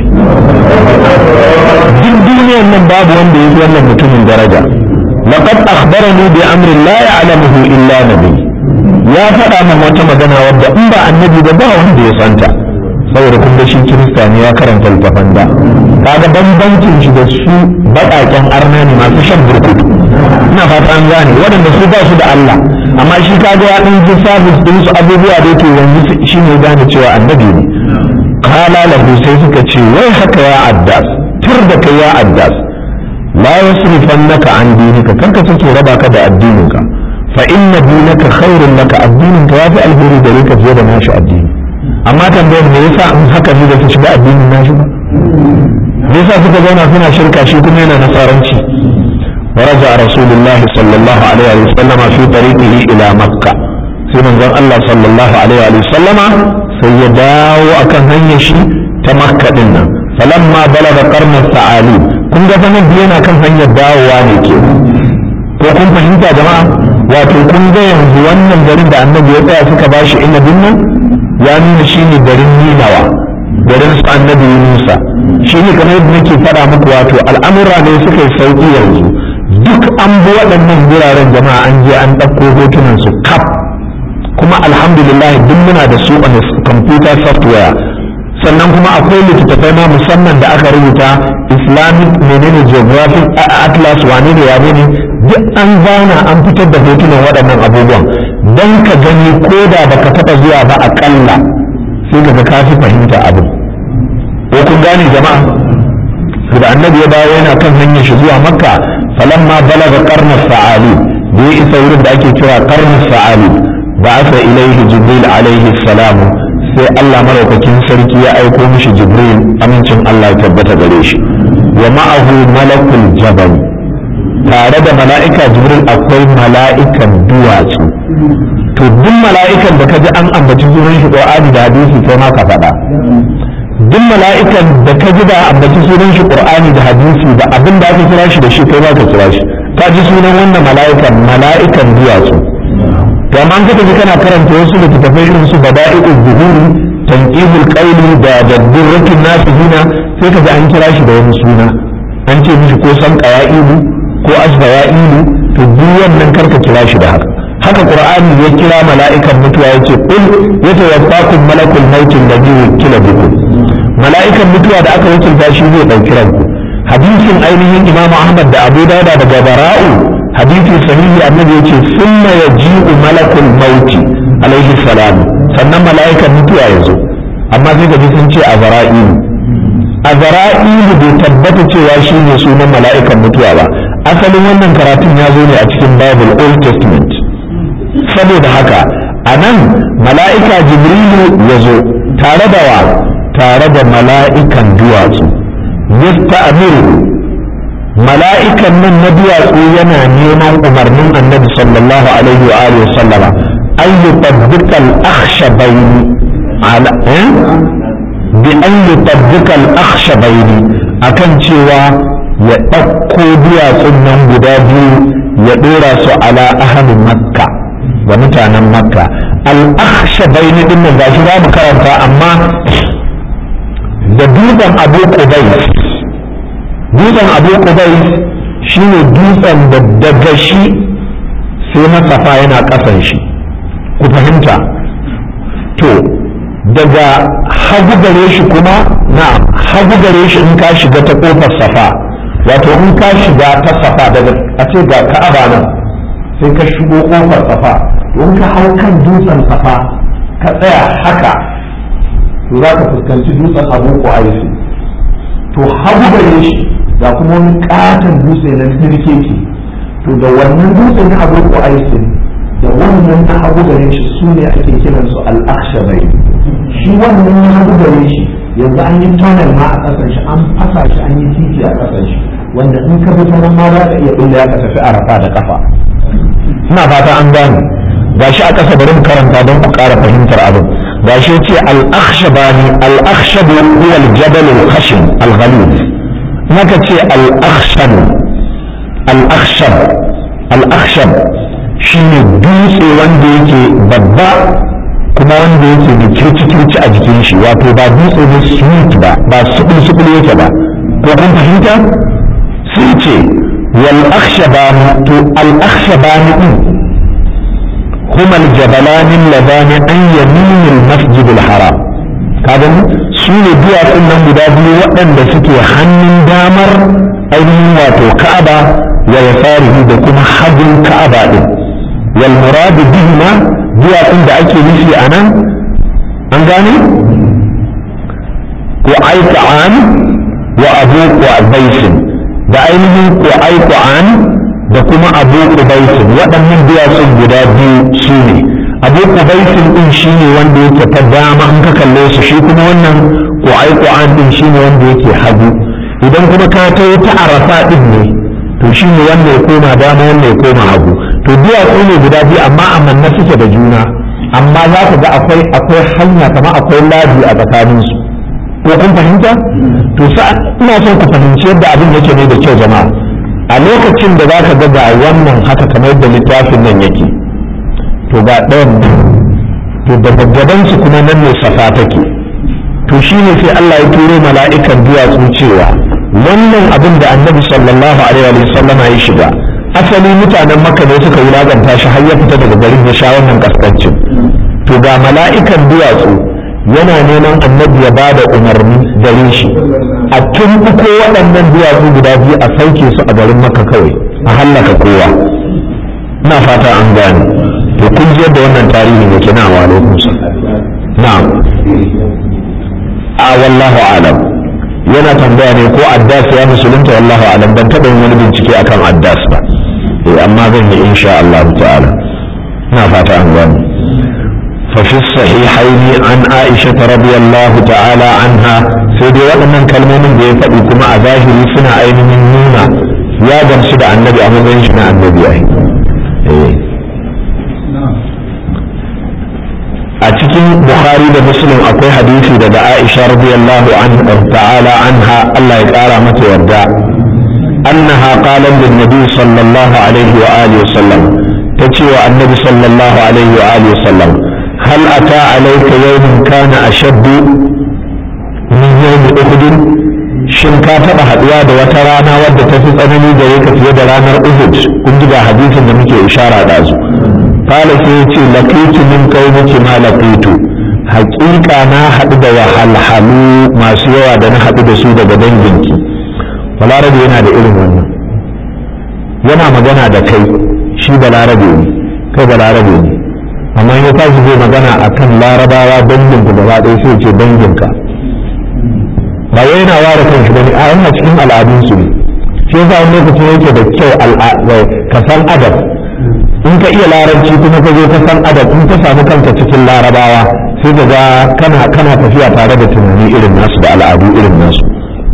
duk duniyar nan babu wanda yake wannan mutumin daraja لقد أخبرني بأمر لا يعلمه إلا نبي ya faɗa min wata magana wadda in ba annabi ba ba wanda ya santa saboda kun shi kirista ne ya karanta littafan da kaga bambancin shi da su baƙaƙen arna ne masu shan burkutu ina fata an gane waɗanda su ba su da Allah amma shi kaga ya ɗan ji sabis ɗin su abubuwa da yake yanzu shi ne gane cewa annabi ne kala lahu sai suka ce wai haka ya addas tur da kai ya addas la yasrifannaka an dinika kanka take raba ka da addininka fa inna dinaka khairun laka addininka yafi alheri gare ka fiye da nashi addini amma tambayar me yasa in haka ne da su shiga addinin nashi ba me yasa suka zauna suna shirka shi kuma yana nasaranci ورجع رسول الله صلى الله عليه وسلم في طريقه إلى مكة في منظر الله صلى الله عليه وسلم سيداو أكن هنيشي تمكة لنا فلما بلغ قرن الثعالب kun ga fa nan yana kan hanyar dawowa ne ke ko kun fahimta jama'a wato kun ga yanzu wannan garin da annabi ya tsaya suka ba shi inabin nan ya nuna shi ne garin ninawa garin su annabi yunusa shi ne kamar yadda nake faɗa muku wato al'amura ne suka yi sauƙi yanzu duk an bi waɗannan wuraren jama'a an je an ɗauko hotunan su kaf kuma alhamdulillah duk muna da su a computer software sannan kuma akwai littattafai ma musamman da aka rubuta islamic menene geographic atlas wane ne wane ne duk an zana an fitar da hotunan waɗannan abubuwan don ka gani ko da baka taɓa zuwa ba aƙalla sai ka ga ka fi fahimta abin ko kun gane jama'a da annabi ya dawo yana kan hanyar shi zuwa makka falamma balaga qarnar sa'ali da ya isa wurin da ake kira qarnar sa'ali ba'atha ilaihi jibril alaihi salamu sai Allah maraukakin sarki ya aiko mishi Jibril amincin Allah ya tabbata gare shi wa ma'ahu malakul jabal tare da mala'ika Jibril akwai mala'ikan duwatsu to duk mala'ikan da kaji an ambaci sunan shi Qur'ani da hadisi sai ma ka faɗa duk mala'ikan da kaji da ambaci sunan shi Qur'ani da hadisi da abin da aka kira shi da shi kai ma ka kira shi ka ji sunan wannan mala'ikan mala'ikan duwatsu to amma ka tafi kana karanta wasu littattafai irin su bada'i'ul zuhuri tanqihul qawli da daddurrakin nasihina sai ka ji an kira shi da wani suna an ce mishi ko san qaya'ilu ko asbaya'ilu to duk wannan karka kira shi da haka haka qur'ani ya kira mala'ikan mutuwa yace qul yatawaffakum malakul maut alladhi wukila bikum mala'ikan mutuwa da aka wakilta shi zai dauki ranku hadisin ainihin imam ahmad da abu dauda daga bara'u hadisi sahihi annabi yace summa yaji'u malakul mauti alaihi salam sannan mala'ikan mutuwa yazo amma sai ga sun ce azra'ilu azra'ilu bai tabbata cewa shi ne sunan mala'ikan mutuwa ba asalin wannan karatun ya zo ne a cikin bible old testament saboda haka a nan mala'ika jibrilu ya zo tare da wa tare da mala'ikan duwatsu yasta'miru mala'ikan nan na duwatsu yana neman umarnin annabi sallallahu alaihi wa alihi sallama an yi tabbikal akhshabaini ala eh bi an yi tabbikal akhshabaini akan cewa ya ɗauko duwatsun nan guda biyu ya ɗora su ala ahalin makka ga mutanen makka al-akhshabaini din nan gashi za mu karanta amma da dutsen abu qubais dutsen abu qubais shine dutsen da daga shi sai na safa yana kasan shi ku fahimta to daga hagu gare shi kuma na hagu gare shi in ka shiga ta kofar safa wato in ka shiga ta safa daga a ce ga ka'aba nan sai ka shigo kofar safa in ka hau kan dutsen safa ka tsaya haka to za ka fuskanci dutsen abu ko aisi to hagu gare shi ga kuma wani katon dutse na kirkeke to da wannan dutse na abu ko aisi da wannan na hagu gare shi su ne ake kiran su al-akhshabai shi wannan na hagu gare shi yanzu an yi tunnel ma a kasan shi an fasa shi an yi titi a kasan shi wanda in ka bi ta nan ma za ka iya bulle ka tafi arafa da kafa ina fata an gane gashi a ƙasa bari mu karanta don ku ƙara fahimtar abin gashi ce al-akhshabani al-akhshab huwa al-jabal al-khashin al-ghalid naka ce al-akhshab al-akhshab al-akhshab shine dutse wanda yake babba kuma wanda yake da kirci-kirci a jikin shi wato ba dutse ne sweet ba ba sukul-sukul yake ba ko kun fahimta sai ce wal akhshabani to al akhshabani din هما الجبلان اللذان عن يمين المسجد الحرام kaga su ne duwatsun nan guda biyu waɗanda suke hannun damar ainihin wato ka'aba wa yasarihi da kuma hagun ka'aba din wal muradu bihima duwatsun da ake nufi a nan an gane ko aika'an wa abu baisin da ainihin ko aika'an da kuma abu kubaisin waɗannan duwatsun guda biyu su ne abu kubaisin ɗin shi ne wanda yake ta dama in ka kalle su shi kuma wannan ƙwa'ai ƙwa'an ɗin shi ne wanda yake hagu idan kuma ka ta ta arafa ɗin ne to shi ne wanda ya koma dama wanda ya koma hagu to duwatsu ne guda biyu amma a manna suke da juna amma za ka ga akwai akwai hanya kamar akwai labi a tsakaninsu ko kun fahimta to sa ina son ku fahimci yadda abin yake ne da kyau jama'a a lokacin da za ka ga ga wannan haka kamar yadda littafin nan yake to ga ɗayan to daga gabansu kuma nan ne safa take to shi ne sai Allah ya turo mala'ikan duwatsu cewa wannan abin da annabi sallallahu alaihi wa sallam ya shiga asali mutanen makka ne suka wulaganta shi har ya fita daga garin ya sha wannan kaskancin to ga mala'ikan duwatsu yana neman annabi ya bada umarni gare shi a tumbuko waɗannan duwatsu guda biyu a sauke su a garin maka kawai a hallaka kowa na fata an gane to kun ji yadda wannan tarihin yake na wa alaikum na'am a wallahu alam yana tambaya ne ko addas ya musulunta wallahu alam ban taɓa yin wani bincike akan addas ba eh amma zan yi insha Allah ta'ala na fata an gane ففي الصحيحين عن عائشة رضي الله تعالى عنها سيدي وأنا كلمة دي فأيكما أظاهر سنة أين من نونا يا جمسد عن النبي أمو بينشنا عن النبي أين a cikin bukhari da muslim akwai hadisi daga aisha radiyallahu anha ta'ala anha Allah ya kara mata yarda annaha qalat lin nabi sallallahu alaihi wa alihi wa sallam tace wa annabi sallallahu alaihi wa alihi wa sallam hal ata alayka yawmun kana ashaddu min yawmi uhud shin ka taba haduwa da wata rana wadda ta fi tsanani gare ka fiye da ranar uhud kun ji ga hadisin da muke ishara da su قال سيتي لقيت من قومك ما لقيت حقيقة na haɗu da wahalhalu masu yawa da na haɗu da su daga danginki balarabe yana da irin wannan yana magana da kai shi balarabe ne kai balarabe ne amma ya tashi zai magana a kan larabawa danginku gaba ɗaya sai ce danginka ba wai yana ware kanshi bane a yana cikin al'adunsu ne shi yasa wani lokacin yake da kyau ka san adab in ka iya larabci kuma ka zo ka san adab in ka samu kanka cikin larabawa sai ka ga kana kana tafiya tare da tunani irin nasu da al'adu irin nasu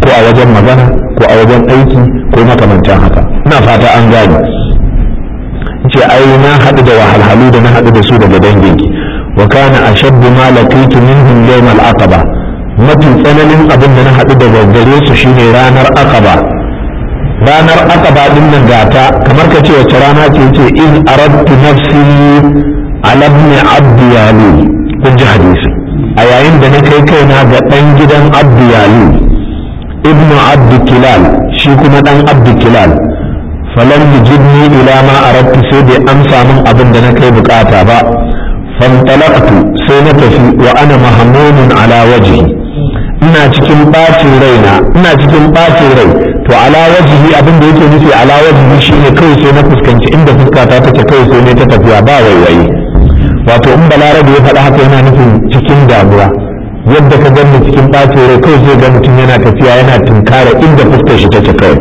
ko a wajen magana ko a wajen aiki ko makamantan haka ina fata an gane ce ai na haɗu da wahalhalu da na haɗu da su daga danginki wa kana ashaddu ma laqitu minhum yawm al-aqaba mafi tsananin abin da na haɗu daga gare su shine ranar aqaba ranar aqaba din nan gata kamar ka ce wace rana ce ce in aradtu nafsi ala ibn abd yalu kun ji hadisi a yayin da na kai kaina ga dan gidan abd yalu ibnu abd kilal shi kuma dan abd kilal falan yujibni ila ma aradtu sai bai amsa min abin da na kai bukata ba fantalaqtu sai na tafi wa ana mahmunun ala wajhi ina cikin bacin raina ina cikin bacin rai to ala wajhi abin da yake nufi ala wajhi shine kai sai na fuskanci inda fuskata take kai sai ne ta tafiya ba waiwaye wato in balarabe ya faɗa haka yana nufin cikin damuwa yadda ka gani cikin bacin rai kai sai ga mutum yana tafiya yana tunkara inda fuskar shi take kawai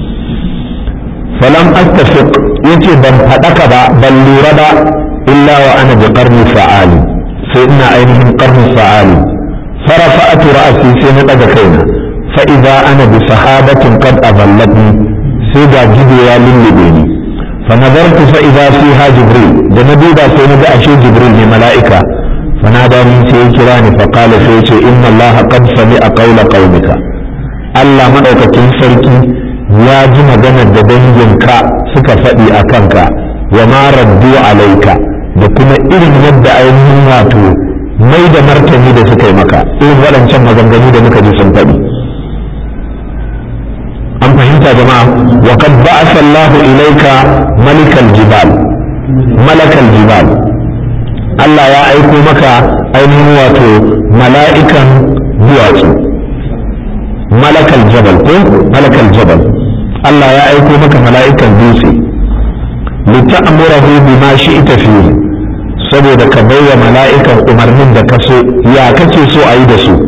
falam astafiq yace ban faɗaka ba ban lura ba illa wa ana bi qarni fa'ali sai ina ainihin qarni fa'ali farafa'atu ra'si sai na daga kaina fa idza ana bi sahabatin qad adallatni sai ga gido ya lullube ni fa nazartu fa idza fiha jibril da na duba sai na ga ashe jibril ne mala'ika fa nadani sai ya kira ni fa qala sai ya ce inna allaha qad sami'a qawla qaumika Allah madaukakin sarki ya ji maganar da danginka suka faɗi a kanka wa ma raddu alaika da kuma irin yadda ainihin wato mai da martani da suka yi maka irin waɗancan maganganu da muka ji sun faɗi an fahimta jama'a wa qad ba'atha Allah ilaika malikal jibal malakal jibal Allah ya aiko maka ainihin wato mala'ikan duwatsu malakal jabal ko malakal jabal Allah ya aiko maka mala'ikan dutse lita'murahu bima shi'ta fihi saboda ka baiwa mala'ikan umarnin da ka so ya kace so a yi da su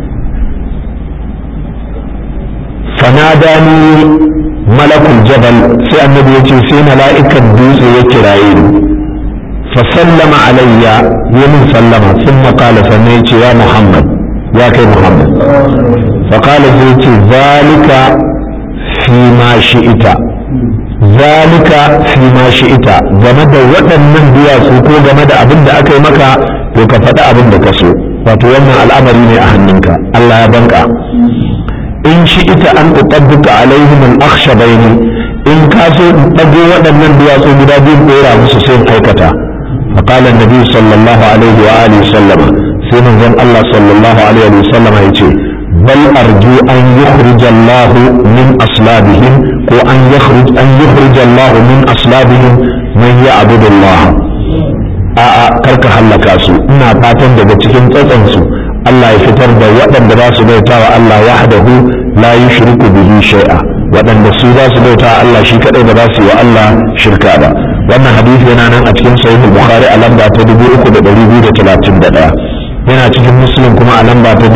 fanadani malakul jabal sai annabi ya ce sai mala'ikan dutse ya kiraye ni fa sallama alayya ya min sallama sun makala sannan ya ce ya muhammad ya kai muhammad fa kala sai ce zalika fi ma shi'ita zalika fi ma shi'ita game da waɗannan duwatsu ko game da abin da aka yi maka to ka faɗi abin da ka so wato wannan al'amari ne a hannunka Allah ya banka in shi'ita an uqadduka alaihim al-akhshabaini in ka so in ɗago waɗannan duwatsu guda biyu ɗora musu sai in aikata فقال النبي صلى الله عليه وآله وسلم سيدنا الله صلى الله عليه وسلم يقول بل أرجو أن يخرج الله من أصلابهم وأن يخرج أن يخرج الله من أصلابهم من يعبد الله a'a karka hallaka su ina fatan daga cikin tsatsansu Allah ya fitar da waɗanda za su bauta wa Allah wahdahu la yushriku bihi shay'a waɗanda su za su bauta Allah shi kadai ba za su yi wa Allah shirka ba wannan hadisi yana nan a cikin sahih bukhari a lamba ta 3231 yana cikin muslim kuma a lamba ta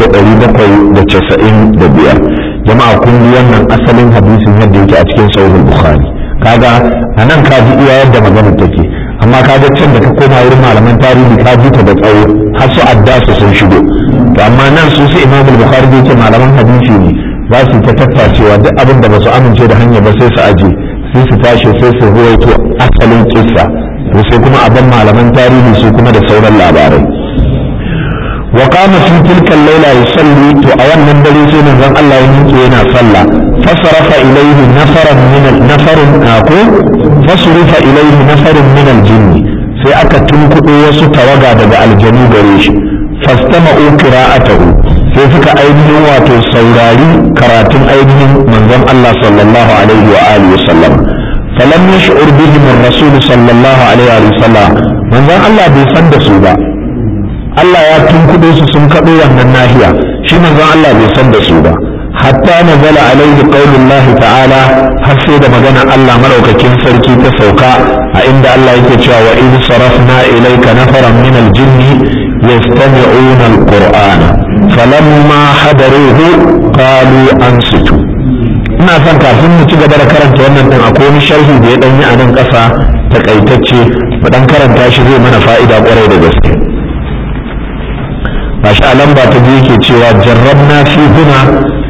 1795 jama'a kun ji wannan asalin hadisin yadda yake a cikin sahih bukhari kaga anan ka ji iya yadda maganar take amma kaga can da ka koma wurin malaman tarihi ka ji ta da tsawo har su addasu sun shigo to amma nan su su imam bukhari da yake malaman hadisi ne za su ta tattacewa duk abin da ba su amince da hanya ba sai su aje sai su tashi sai su ruwaito asalin kissa to sai kuma abin malaman tarihi su kuma da sauran labarai wa qama fi tilka al-laila yusalli to a wannan dare sai manzon Allah ya miƙe yana sallah fasarafa ilayhi nafaran min nafarun ko fasurifa ilayhi nafarun min al-jinn sai aka tunkuɗo wasu tawaga daga aljanu gare shi fastama'u qira'atahu sai suka ainihin wato saurari karatun ainihin manzon Allah sallallahu alaihi wa alihi wasallam falam yash'ur bihim ar-rasul sallallahu alaihi wa sallam manzon Allah bai san da su ba Allah ya tunkudo su sun kaɗo wannan nahiya shi manzon Allah bai san da su ba hatta nazala alaihi qaulullah ta'ala har sai da magana Allah madaukakin sarki ta sauka a inda Allah yake cewa wa in sarafna ilayka nafaran min al-jinni yastami'una al-qur'ana falamma hadaruhu qalu ansitu ina son kafin mu ci gaba da karanta wannan din akwai wani sharhi da ya dan yi a nan ƙasa takaitacce mu dan karanta shi zai mana fa'ida kwarai da gaske bashi a lamba ta biyu yake cewa jarrabna fi huna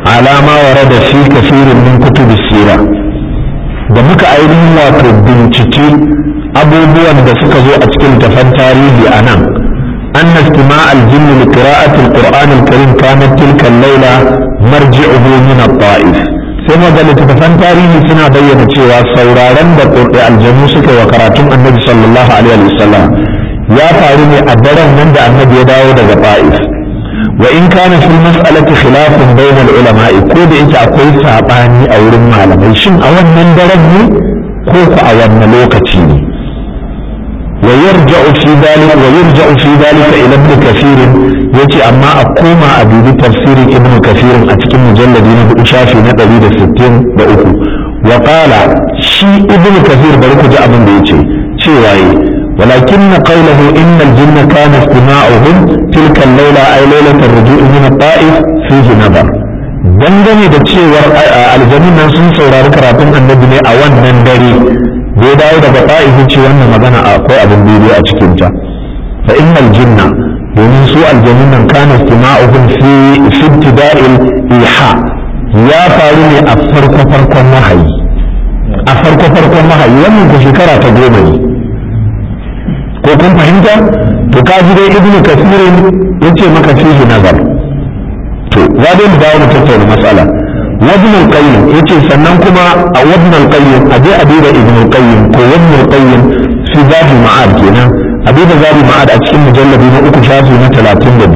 على ما ورد في كثير من كتب السيرة da muka ainihin wato bincike abubuwan da suka zo a cikin tafan tarihi a nan أن استماع الجن لقراءة القرآن الكريم كانت تلك الليلة مرجعه من الطائف sai ga littattafan tarihi suna bayyana cewa sauraron da aljanu suka wa karatun annabi sallallahu alaihi wasallam ya faru ne a daren nan da annabi ya dawo daga ta'if wa in kana fil mas'alati khilafun bainal ulama'i ko da yake akwai sabani a wurin malamai shin a wannan daren ne ko ku a wannan lokaci ne ويرجع في ذلك ويرجع في ذلك الى ابن كثير yace amma a koma a dubi tafsirin ibn kathir a cikin mujalladi na hudu shafi na 163 wa qala shi ibn kathir bari ku ji abin da yace cewa yi ولكن قوله إن الجن كان استماعهم تلك الليلة أي ليلة الرجوع من الطائف فيه نظر dangane da cewar aljamin nan sun saurari karatun annabi ne a wannan dare da ya dawo daga ta'ifin ce wannan magana akwai abin daidai a cikinta fa innal jinna domin su aljanun nan kana istima'uhum fi fi ibtida'il iha ya faru ne a farko farkon wahayi a farko farkon wahayi wannan ko shekara ta goma ne ko kun fahimta to ka ji dai ibnu kasirin yace maka fihi nazar to za dai mu dawo mu tattauna matsala وابن القيم يتي سنن كما وابن القيم أبي أبي ابن القيم كو وابن القيم في ذات المعاد كنا أبي ذات المعاد أتكلم مجلد ما أكو شافي ما ثلاثين لبي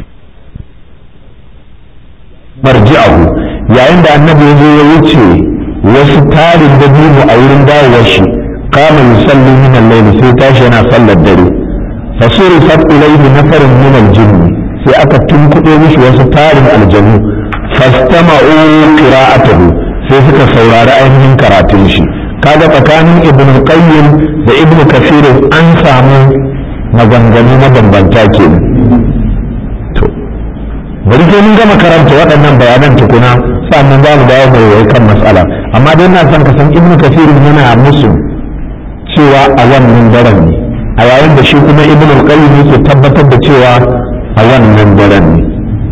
مرجعه يا عند النبي يوتي وستار الدبيب أو رندا وشي قام يصلي من الليل سيتاشنا صلى الدري فصرفت إليه نفر من الجن في أكا تنكو مش وستار الجنوب fastama'u qira'atuhu sai suka saurari ainihin karatun shi kaga tsakanin ibn qayyim da ibn kafir an samu maganganu mabambanta kenan to bari sai mun gama karanta waɗannan bayanan tukuna sannan za mu dawo mai kan matsala amma dai na son ka san ibn kafir yana musu cewa a wannan daren ne a yayin da shi kuma ibn qayyim yake tabbatar da cewa a wannan daren ne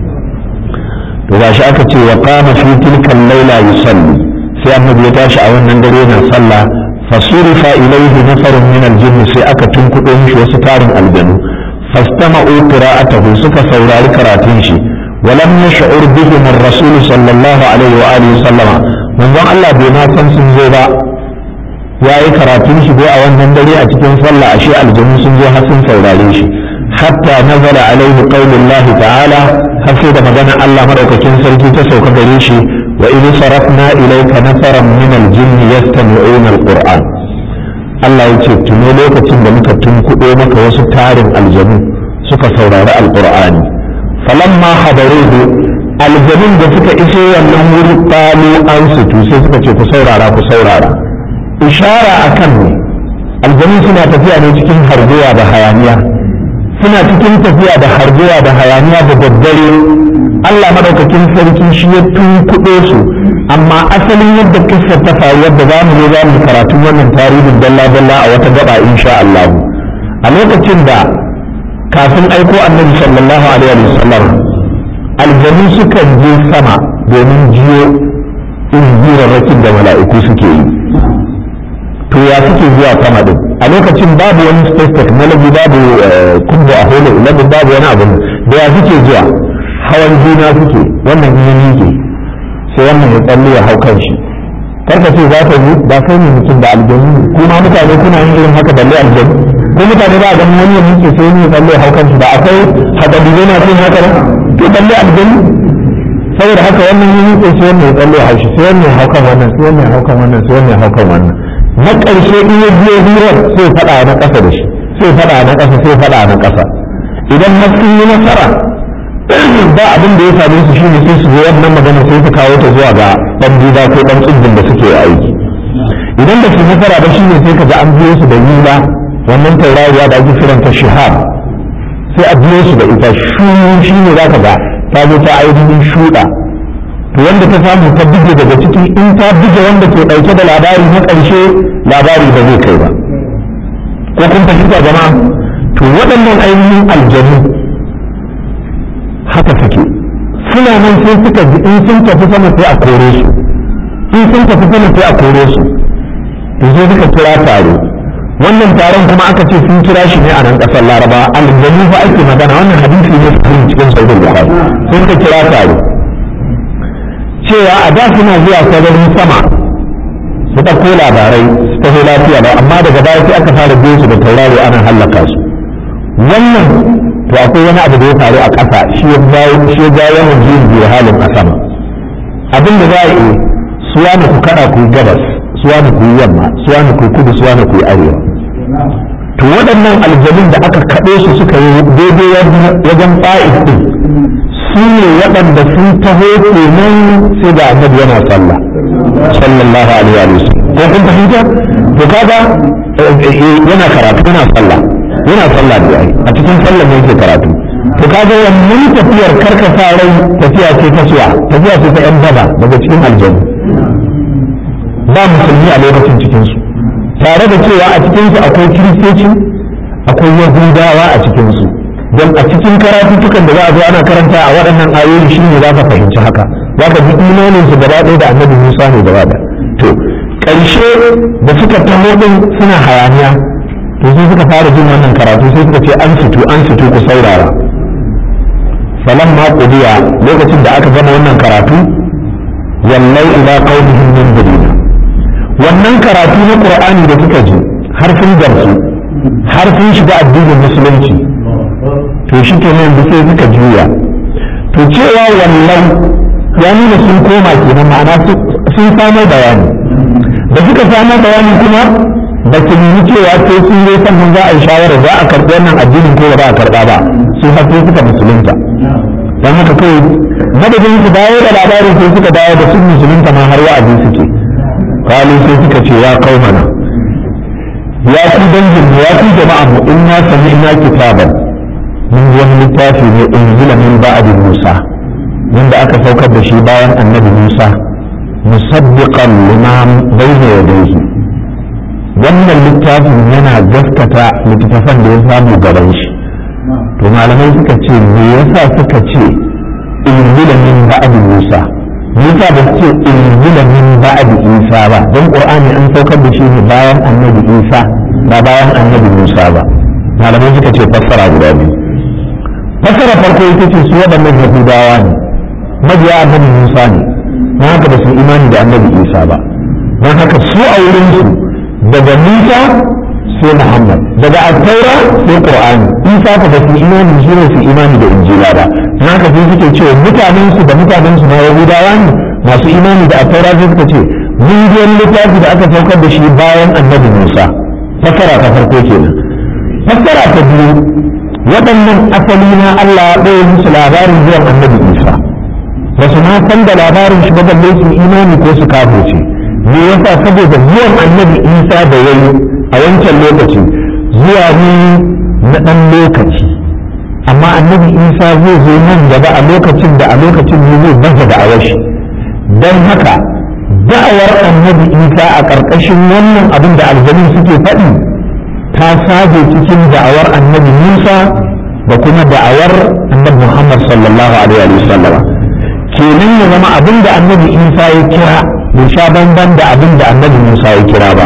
to ga shi aka ce wa qama fi tilka al-laila yusalli sai annabi ya tashi a wannan dare yana sallah fasurifa ilayhi nafarun min al-jinn sai aka tunkudo mishi wasu tarin aljanu fastama'u qira'atahu suka saurari karatun shi ولم يشعر بهم الرسول صلى الله عليه وآله وسلم من ذا الله بما san sun zo ba yayi karatun shi dai a wannan dare a cikin sallah ashe aljanu sun zo har sun saurare shi hatta nazala alaihi qaulullahi ta'ala har sai da magana Allah madaukakin sarki ta sauka gare shi wa idh sarafna ilayka nafaran min al-jinn yastami'una al-qur'an Allah ya ce tuno lokacin da muka tunkuɗo maka wasu tarin aljanu suka saurari alqur'ani falamma hadaruhu aljanun da suka iso wannan wuri qalu ansitu sai suka ce ku saurara ku saurara ishara akan ne aljanu suna tafiya ne cikin harguwa da hayaniya suna cikin tafiya da harbuwa da hayaniya da daddare Allah madaukakin sarki shi ya tunkuɗe su amma asalin yadda kissa ta faru yadda za mu za mu karatun wannan tarihin dalla dalla a wata gaba insha Allah a lokacin da kafin aiko annabi sallallahu alaihi wasallam aljanu sukan je sama domin jiyo injirarrakin da mala'iku suke yi to ya suke zuwa sama din a lokacin babu wani space technology babu kumbo a holo ilabin babu wani abu da ya suke zuwa hawan juna suke wannan in yake sai wannan ya tsalle ya hau kan shi karka ce za ka yi ba kai ne mutum da aljanu kuma mutane kuna yin irin haka balle aljanu ko mutane ba a ganin wani ya miƙe sai wani ya tsalle ya hau kan shi ba akwai hadari na cin haka to balle aljanu saboda haka wannan ya miƙe sai wannan ya tsalle ya hau shi sai wannan ya hau kan wannan sai wannan ya hau kan wannan sai wannan ya hau kan wannan na ƙarshe in ya biyo hirar sai faɗa na ƙasa da shi sai faɗa na ƙasa sai faɗa na ƙasa idan har sun yi nasara ba abin da ya same su shine sai su zo wannan magana sai su kawo ta zuwa ga ɗan duba ko ɗan tsibbin da suke aiki idan da su nasara ba shine sai ka ga an biyo su da yula wannan taurariya da ake kiranta shihab sai a biyo su da ita shu shine za ka ga ta zo ta ainihin shuɗa to wanda ta samu ta buge daga ciki in ta buge wanda ke ɗauke da labari na ƙarshe labari ba zai kai ba ko kun fahimta jama'a to waɗannan ainihin aljanu haka suke sun suna nan sai suka ji in sun tafi sama sai a kore su in sun tafi sama sai a kore su to sai suka kira taro wannan taron kuma aka ce sun kira shi ne a nan kasar laraba aljanu fa ake magana wannan hadisi ne sahihin cikin sahih bukhari sai suka kira taro cewa a da suna zuwa sararin sama su ɗauko labarai su taho lafiya ba amma daga baya sai aka fara biyo su da tauraro ana hallaka su wannan to akwai wani abu da ya faru a ƙasa shi ya jawo shi ya jawo wannan juyin biyu halin a sama abin da za a yi suwa ne ku kada ku yi gabas suwa ne ku yi yamma suwa ne ku yi kudu suwa ne ku yi arewa to waɗannan aljanun da aka kaɗo su suka yi daidai wajen fa'id din su ne waɗanda sun taho kenan sai ga annabi yana sallah sallallahu alaihi wa sallam ko kun fahimta to kaga yana karatu yana sallah yana sallah da ai a cikin sallah ne yake karatu to kaga wannan tafiyar karkasa rai tafiya ce ta suwa tafiya ce ta yan daba daga cikin aljanna ba musulmi a lokacin cikin su tare da cewa a cikin su akwai kiristoci akwai yahudawa a cikin su don a cikin karatuttukan da za a zo ana karanta a waɗannan ayoyi shi ne za ka fahimci haka za ka ji imanin su gaba ɗaya da annabi musa ne gaba da to ƙarshe da suka taho ɗin suna hayaniya to sai suka fara jin wannan karatu sai suka ce an fito an fito ku saurara falan ma qudiya lokacin da aka gama wannan karatu wallai ila qaumihim min dirina wannan karatu na qur'ani da suka ji har sun gamsu har sun shiga addinin musulunci to shi ke nan da sai suka juya to cewa wallan ya nuna sun koma kenan ma'ana sun samo bayani da suka samo bayani kuma ba su nemi cewa sai sun yi sannan za a yi shawara za a karɓi wannan addinin ko ba za a karɓa ba su har sai suka musulunta don haka kawai madadin su dawo da labarin sai suka dawo da sun musulunta ma har wa'azi suke kalu sai suka ce ya kaumana ya ku dangin ya ku jama'a mu inna sami'na kitaban mun ji wani littafi ne unzila min ba'di Musa wanda aka saukar da shi bayan annabi Musa musaddiqan lima bayna yadayhi wannan littafin yana gaskata littattafan da ya samu gaban shi to malamai suka ce me yasa suka ce unzila min ba'di Musa me yasa ba su ce unzila min ba'di Isa ba don Qur'ani an saukar da shi ne bayan annabi Isa ba bayan annabi Musa ba malamai suka ce fassara guda biyu fasara farko ita ce su waɗannan yahudawa ne mabiya annabi musa ne na haka ba su imani da annabi isa ba don haka su a wurin su daga musa sai muhammad daga attaura sai qur'ani isa ka ba su imani shi ne su imani da injila ba don haka sai suke cewa mutanen su da mutanen su na yahudawa ne masu imani da attaura sai suka ce mun ji wani littafi da aka saukar da shi bayan annabi musa fasara ta farko kenan fasara ta biyu waɗannan asali na Allah ya ɗaya musu labarin zuwan annabi Isa ba su ma san da labarin shi ba balle su imani ko su kafirce me yasa saboda zuwan annabi Isa da yayi a wancan lokaci zuwa ne na ɗan lokaci amma annabi Isa zai zo nan gaba a lokacin da a lokacin ne zai baza da awashi don haka da'awar annabi Isa a ƙarƙashin wannan abin da aljanu suke faɗi ta saje cikin da'awar annabi Musa da kuma da'awar annabi Muhammad sallallahu alaihi wa sallama kenan ya zama abin da annabi Isa ya kira bai sha banban da abin da annabi Musa ya kira ba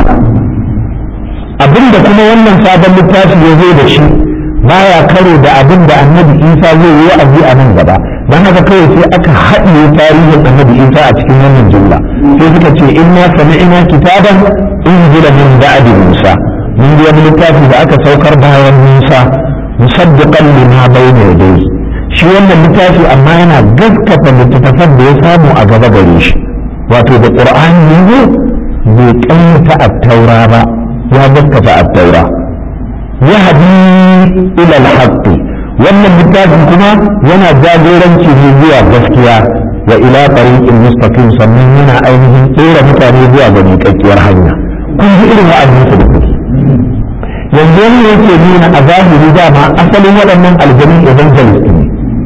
abin da kuma wannan sabon littafi ya zo da shi baya karo da abin da annabi Isa zai yi wa'azi a nan gaba dan haka kawai sai aka haɗiye tarihin annabi Isa a cikin wannan jumla sai suka ce inna sami'na kitaban unzila min ba'di Musa mun ji wani littafi da aka saukar bayan Musa musaddiqan lima bayna yadayhi shi wannan littafi amma yana gaskata littattafan da ya samu a gaba gare shi wato da qur'ani ne bai kanyata at-taura ba ya gaskata at-taura yahdi ila al-haqq wannan littafin kuma yana jagoranci ne zuwa gaskiya wa ila tariqin mustaqim sannan yana ainihin tsere mutane zuwa ga miƙaƙƙiyar hanya kun ji irin wa'azin su da kuke yanzu wani yake nuna a zahiri dama asalin waɗannan aljanin evangelist ne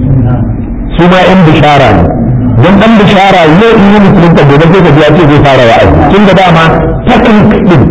su ma yan bishara ne don ɗan bishara yau in yi musulunta gobe sai ka ji ya ce zai fara wa'azi tun da dama technique din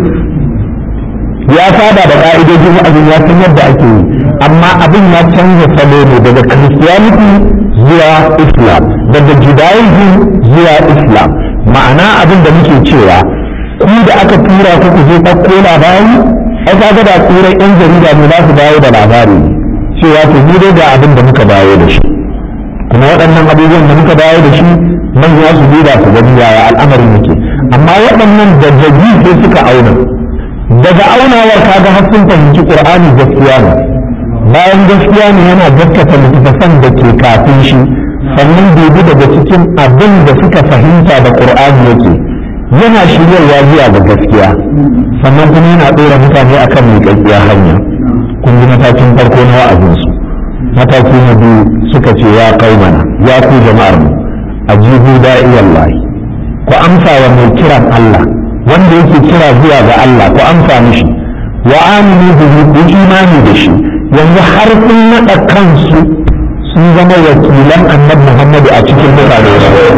ya saba da ka'idojin wa'azin ya san yadda ake yi amma abin ya canza salo ne daga christianity zuwa islam daga judaism zuwa islam ma'ana abin da muke cewa ku da aka tura ku ku je ɗauko labari ai kaga da turai yan jarida ne za su dawo da labari cewa to mu dai ga abin da muka dawo da shi kuma waɗannan abubuwan da muka dawo da shi manya su duba su gani yaya al'amarin yake amma waɗannan da jabi sai suka auna daga aunawar kaga har sun fahimci qur'ani gaskiya ne bayan gaskiya ne yana gaskata littattafan da ke kafin shi sannan dubi daga cikin abin da suka fahimta da qur'ani yake yana shiryarwa zuwa ga gaskiya sannan kuma yana ɗora mutane akan miƙaƙƙiya hanya kun ji matakin farko na wa'azinsu mataki na biyu suka ce ya mana ya ku jama'ar mu ajibu da'iyallahi ku amsa wa mai kiran Allah wanda yake kira zuwa ga Allah ku amsa mishi wa aminu bihi ku imani da shi yanzu har sun naɗa kansu sun zama wakilan annabi Muhammadu a cikin mutane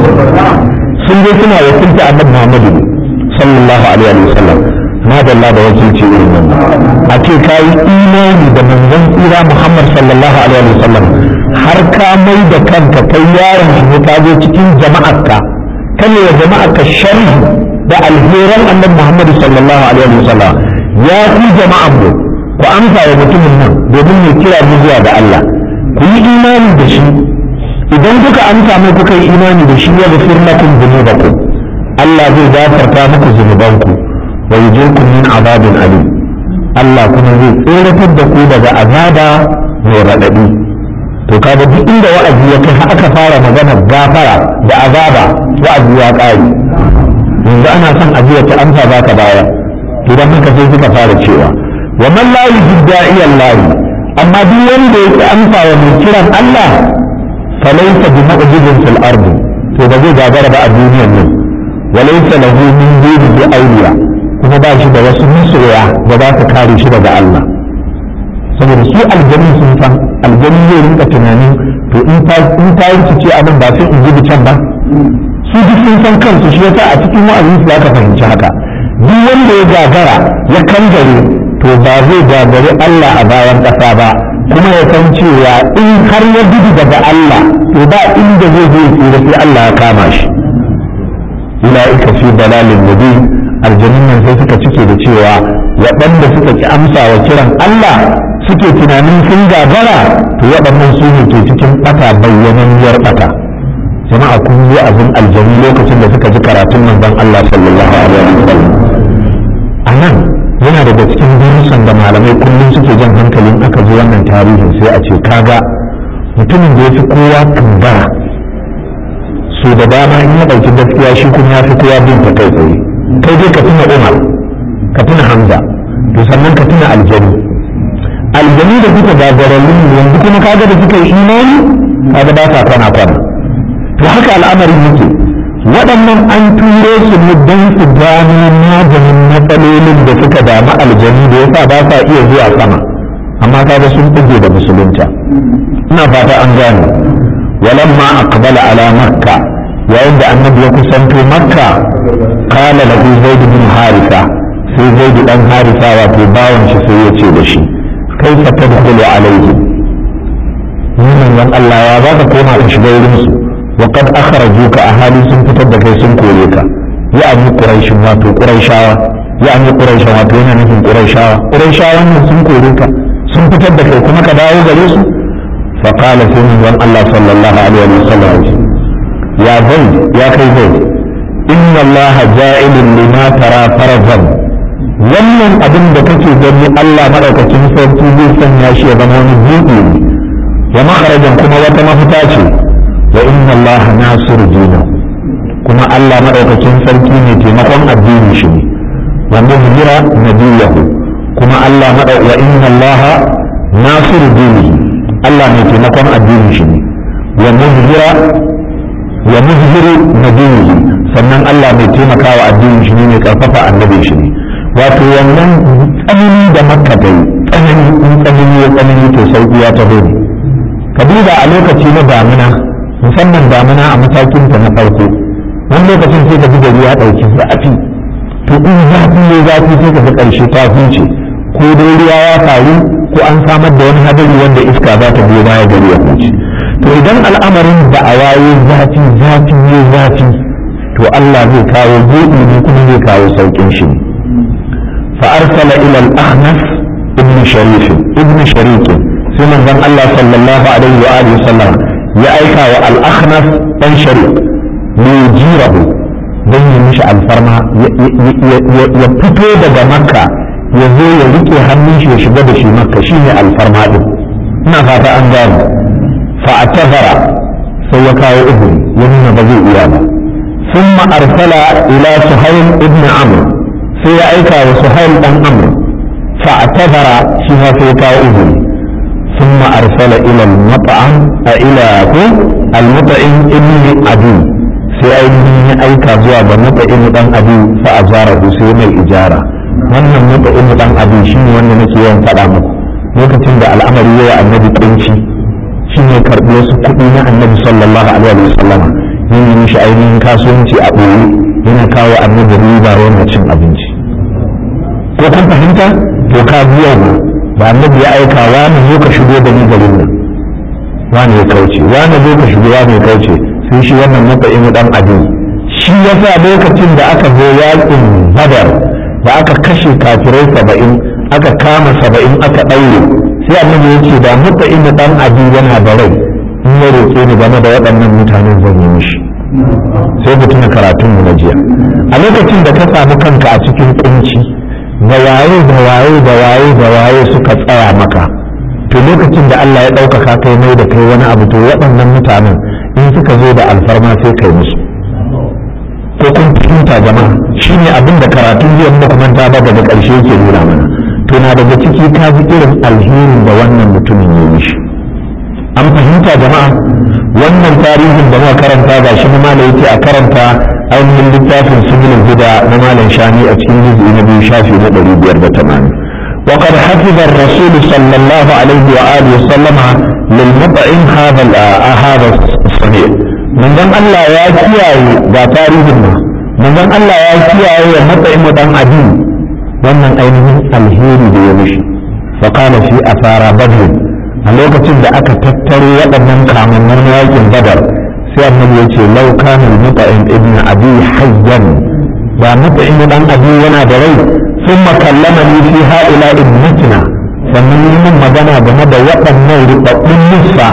sun je suna wakilta annabi Muhammadu sallallahu alaihi wa sallam na dalla da wakilci irin wannan a ce ka yi imani da manzon tsira Muhammad sallallahu alaihi wa sallam har ka mai da kanka kai yaron shi ne ka zo cikin jama'arka kane wa jama'arka sharhi da alheran annabi Muhammad sallallahu alaihi wa sallam ya ku jama'an mu ku amsa wa mutumin nan domin ya kira mu zuwa ga Allah ku yi imani da shi idan kuka amsa mai kuka yi imani da shi ya gafir lakum dhunubakum Allah zai gafarta muku zunubanku wa yujirkum min azabin alim Allah kuma zai tsoratar da ku daga azaba mai raɗaɗi to kaga duk inda wa'azi ya kai aka fara magana gafara da azaba wa'azi ya ƙare yanzu ana son ajiya ta amsa za ka baya to dan haka sai suka fara cewa wa man la yujid da'iyan lahi amma duk wanda yake amsa wa mai kiran Allah falaysa bi mu'jizin fil ardi to ba zai gagara ba a duniyar nan walaysa lahu min dunihi awliya kuma ba shi da wasu masoya da za su kare shi daga Allah saboda su aljanu sun san aljanu zai rinka tunanin to in ta in ta ce abin ba sai in ji can ba su duk sun san kansu shi yasa a cikin wa'azin su ka fahimci haka duk wanda ya gagara ya kangare to ba zai gagari Allah a bayan ƙasa ba kuma ya san cewa in har ya gudu daga Allah to ba inda zai zai tsira sai Allah ya kama shi ula'ika fi dalalin mubin aljanun nan sai suka cike da cewa waɗanda suka ki amsa wa kiran Allah suke tunanin sun gagara to waɗannan su ne ke cikin ɓata bayyananniyar ɓata jama'a kun yi abin aljanu lokacin da suka ji karatun manzon Allah sallallahu alaihi wasallam a nan yana daga cikin darussan da malamai kullum suke jan hankalin aka ji wannan tarihin sai a ce kaga mutumin da ya fi kowa kambara so da dama in ya ɗauki gaskiya shi kuma ya fi kowa bin ta kai tsaye kai dai ka tuna umar ka tuna hamza to sannan ka tuna aljanu aljanu da suka gagararrun yanzu kuma kaga da suka yi imani kaga ba sa kwana kwana to haka al'amarin yake waɗannan an turo su ne don su gano maganin matsalolin da suka damu aljanu da yasa ba sa iya zuwa sama amma kaga sun buge da musulunta ina fata an gane walamma aqbala ala makka yayin da annabi ya kusanto makka kala lahu zaid bin harisa sai zaid dan harisa wato bawan shi sai ya ce da shi kaifa tadkhulu alayhi nan Allah ya za ka koma ka shiga wurin su wa qad akhrajuka ahali sun fitar da kai sun kore ka ya ani quraishin wato quraishawa ya ani quraishin wato yana nufin quraishawa quraishawan nan sun kore ka sun fitar da kai kuma ka dawo gare su fa qala sai manzon Allah sallallahu alaihi wa sallam ya zai ya kai zai inna Allah ja'ilun lima tara farazan wannan abin da kake gani Allah madaukakin sarki zai sanya shi ya zama wani buɗe ne wa makharajan kuma wata mafita ce wa inna Allah nasiru dina kuma Allah madaukakin sarki ne taimakon addini shi ne wa muzhira nabiyahu kuma Allah madau wa inna Allah nasiru dinihi Allah ne taimakon addini shi ne wa muzhira wa muzhiru nabiyihi sannan Allah mai taimakawa addinin shi ne mai karfafa annabin shi ne wato wannan tsanani da makka dai tsanani in tsanani ya tsanani to sauki ya taho ne ka duba a lokaci na damina musamman damina a matakin ta na farko wani lokacin sai ka ji gari ya ɗauki zafi to in zafi ne zafi sai ka ga ƙarshe ta huce ko dai ruwa ya faru ko an samar da wani hadari wanda iska za ta biyo baya gari ya huce to idan al'amarin da a waye zafi zafi ne zafi to Allah zai kawo buɗi ne kuma zai kawo saukin shi ne fa arsala ila al-ahnaf ibn sharif ibn sharik sai manzon Allah sallallahu alaihi wa alihi sallam ya aika wa al-ahnaf dan sharik li yujirahu dan yi mishi alfarma ya fito daga makka ya zo ya rike hannun shi ya shiga da shi makka shine alfarma din ina fata an gane fa atazara sai ya kawo izini ya nuna ba zai iya ba ثم أرسل إلى سهيل ابن عمرو في أيكا وسهيل بن عمرو فاعتذر فيها في إذن ثم أرسل إلى المطعم إلى المطعم ابن أبي في أيديه أيكا زواب المطعم بن أبي فأجاره سيما الإجارة wannan mutu'in dan abi shine wanda nake yawan faɗa muku lokacin da al'amari yawa annabi kunci shine karɓi wasu kuɗi na annabi sallallahu alaihi wasallama yin yi mishi ainihin kasuwanci a ɓoye yana kawo annabi riba yana cin abinci ko kun fahimta to ka biya ba ba annabi ya aika wani zo ka shigo da ni garin nan wani ya kauce wani zo ka shigo wani ya kauce sai shi wannan matsayin dan abin shi ya sa lokacin da aka zo yakin badar da aka kashe kafirai saba'in aka kama saba'in aka ɗaure sai annabi ya ce da matsayin dan abin yana da rai in ya roƙe ni game da waɗannan mutanen zan yi mishi sai ku tuna karatun mu na jiya a lokacin da ka samu kanka a cikin kunci da waye da waye da waye da waye suka tsaya maka to lokacin da Allah ya ɗaukaka kai mai da kai wani abu to waɗannan mutanen in suka zo da alfarma sai kai musu ko kun fahimta jama'a shine abin da karatun jiya muka manta ba daga ƙarshe yake nuna mana to na daga ciki ka ji irin alherin da wannan mutumin ya mishi an fahimta jama'a wannan tarihin da muka karanta ga shi malam yake a karanta ainihin littafin sujulul huda na malam shani a cikin juz'i na biyu shafi na ɗari biyar da tamanin وقد حفظ الرسول صلى الله عليه وآله وسلم للمطعم هذا هذا الصنيع من ذن الله يا كياي دا تاريخنا من ذن الله يا كياي يا مطعم دان أدين wannan ainihin alheri da ya mishi فقال في أثار بدر a lokacin da aka tattaro waɗannan kamannin yakin badar sai annabi ya ce lau kana muta'in ibn abi hayyan ba muta'in dan abi yana da rai thumma kallamani fi ha'ila ibnatina sannan yi min magana game da waɗannan rubabbun nisa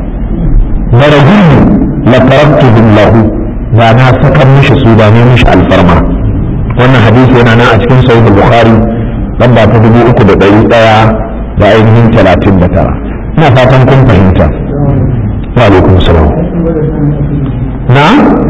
da rajulu la taraktu billahu ba na saka mishi su ba ne mishi alfarma wannan hadisi yana nan a cikin sahih bukhari lamba ta dubu uku da ɗari ɗaya da ainihin talatin da tara ina fatan kun fahimta wa alaikum salam na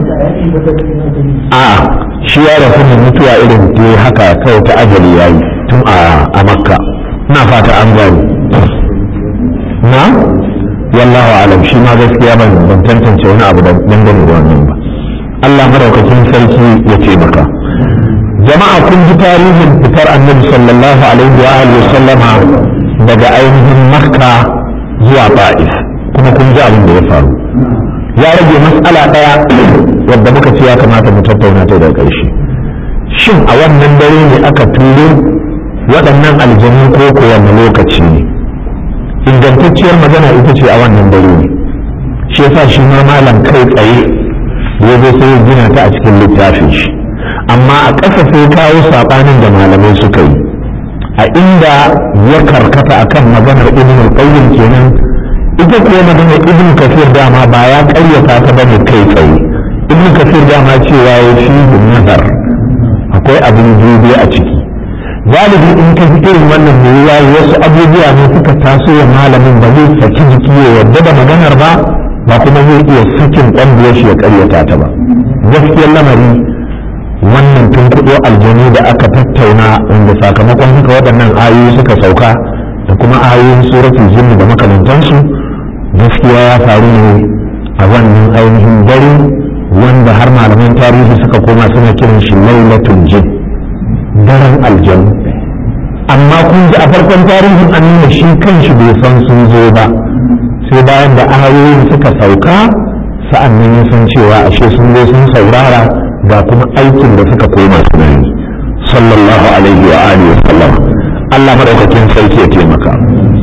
a shi ya rasu da mutuwa irin ta haka kawai ta ajali yayi tun a makka ina fata an gani na wallahu alam shi ma gaskiya ban ban tantance wani abu da dangane da wannan ba Allah maraukakin sarki ya ce maka jama'a kun ji tarihin fitar annabi sallallahu alaihi wa alihi wa sallama daga ainihin makka zuwa ba'is kuma kun ji abin da ya faru ya rage matsala ɗaya wadda muka ce ya kamata mu tattauna ta daga ƙarshe shin a wannan dare ne aka turo waɗannan aljanu ko ko wanne lokaci ne ingantacciyar magana ita ce a wannan dare ne shi yasa shi ma malam kai tsaye ya zo sai gina ta a cikin littafin shi amma a ƙasa sai kawo saɓanin da malamai suka yi a inda ya karkata akan maganar ibn al-qayyim kenan ita kuwa maganar ibn kafir dama ba ya karyata ta bane kai tsaye ibn kafir dama cewa ya fi nazar akwai abin dubi a ciki galibi in ka fi irin wannan yiwuwa wasu abubuwa ne suka taso wa malamin ba zai saki jiki ya yarda da maganar ba ba kuma zai iya sakin ƙwandiyar shi ya karyata ta ba gaskiyar lamari wannan tun kudo aljanu da aka tattauna wanda sakamakon haka waɗannan ayoyi suka sauka da kuma ayoyin suratul jinni da makamantansu gaskiya ya faru ne a wannan ainihin dare wanda har malaman tarihi suka koma suna kiran shi lailatul jin daren aljanu amma kun ji a farkon tarihin an nuna shi kanshi bai san sun zo ba sai bayan da ayoyin suka sauka sa'an nan ya san cewa ashe sun zo sun saurara ga kuma aikin da suka koma suna yi sallallahu alaihi wa alihi wa sallam Allah madaukakin sarki ya taimaka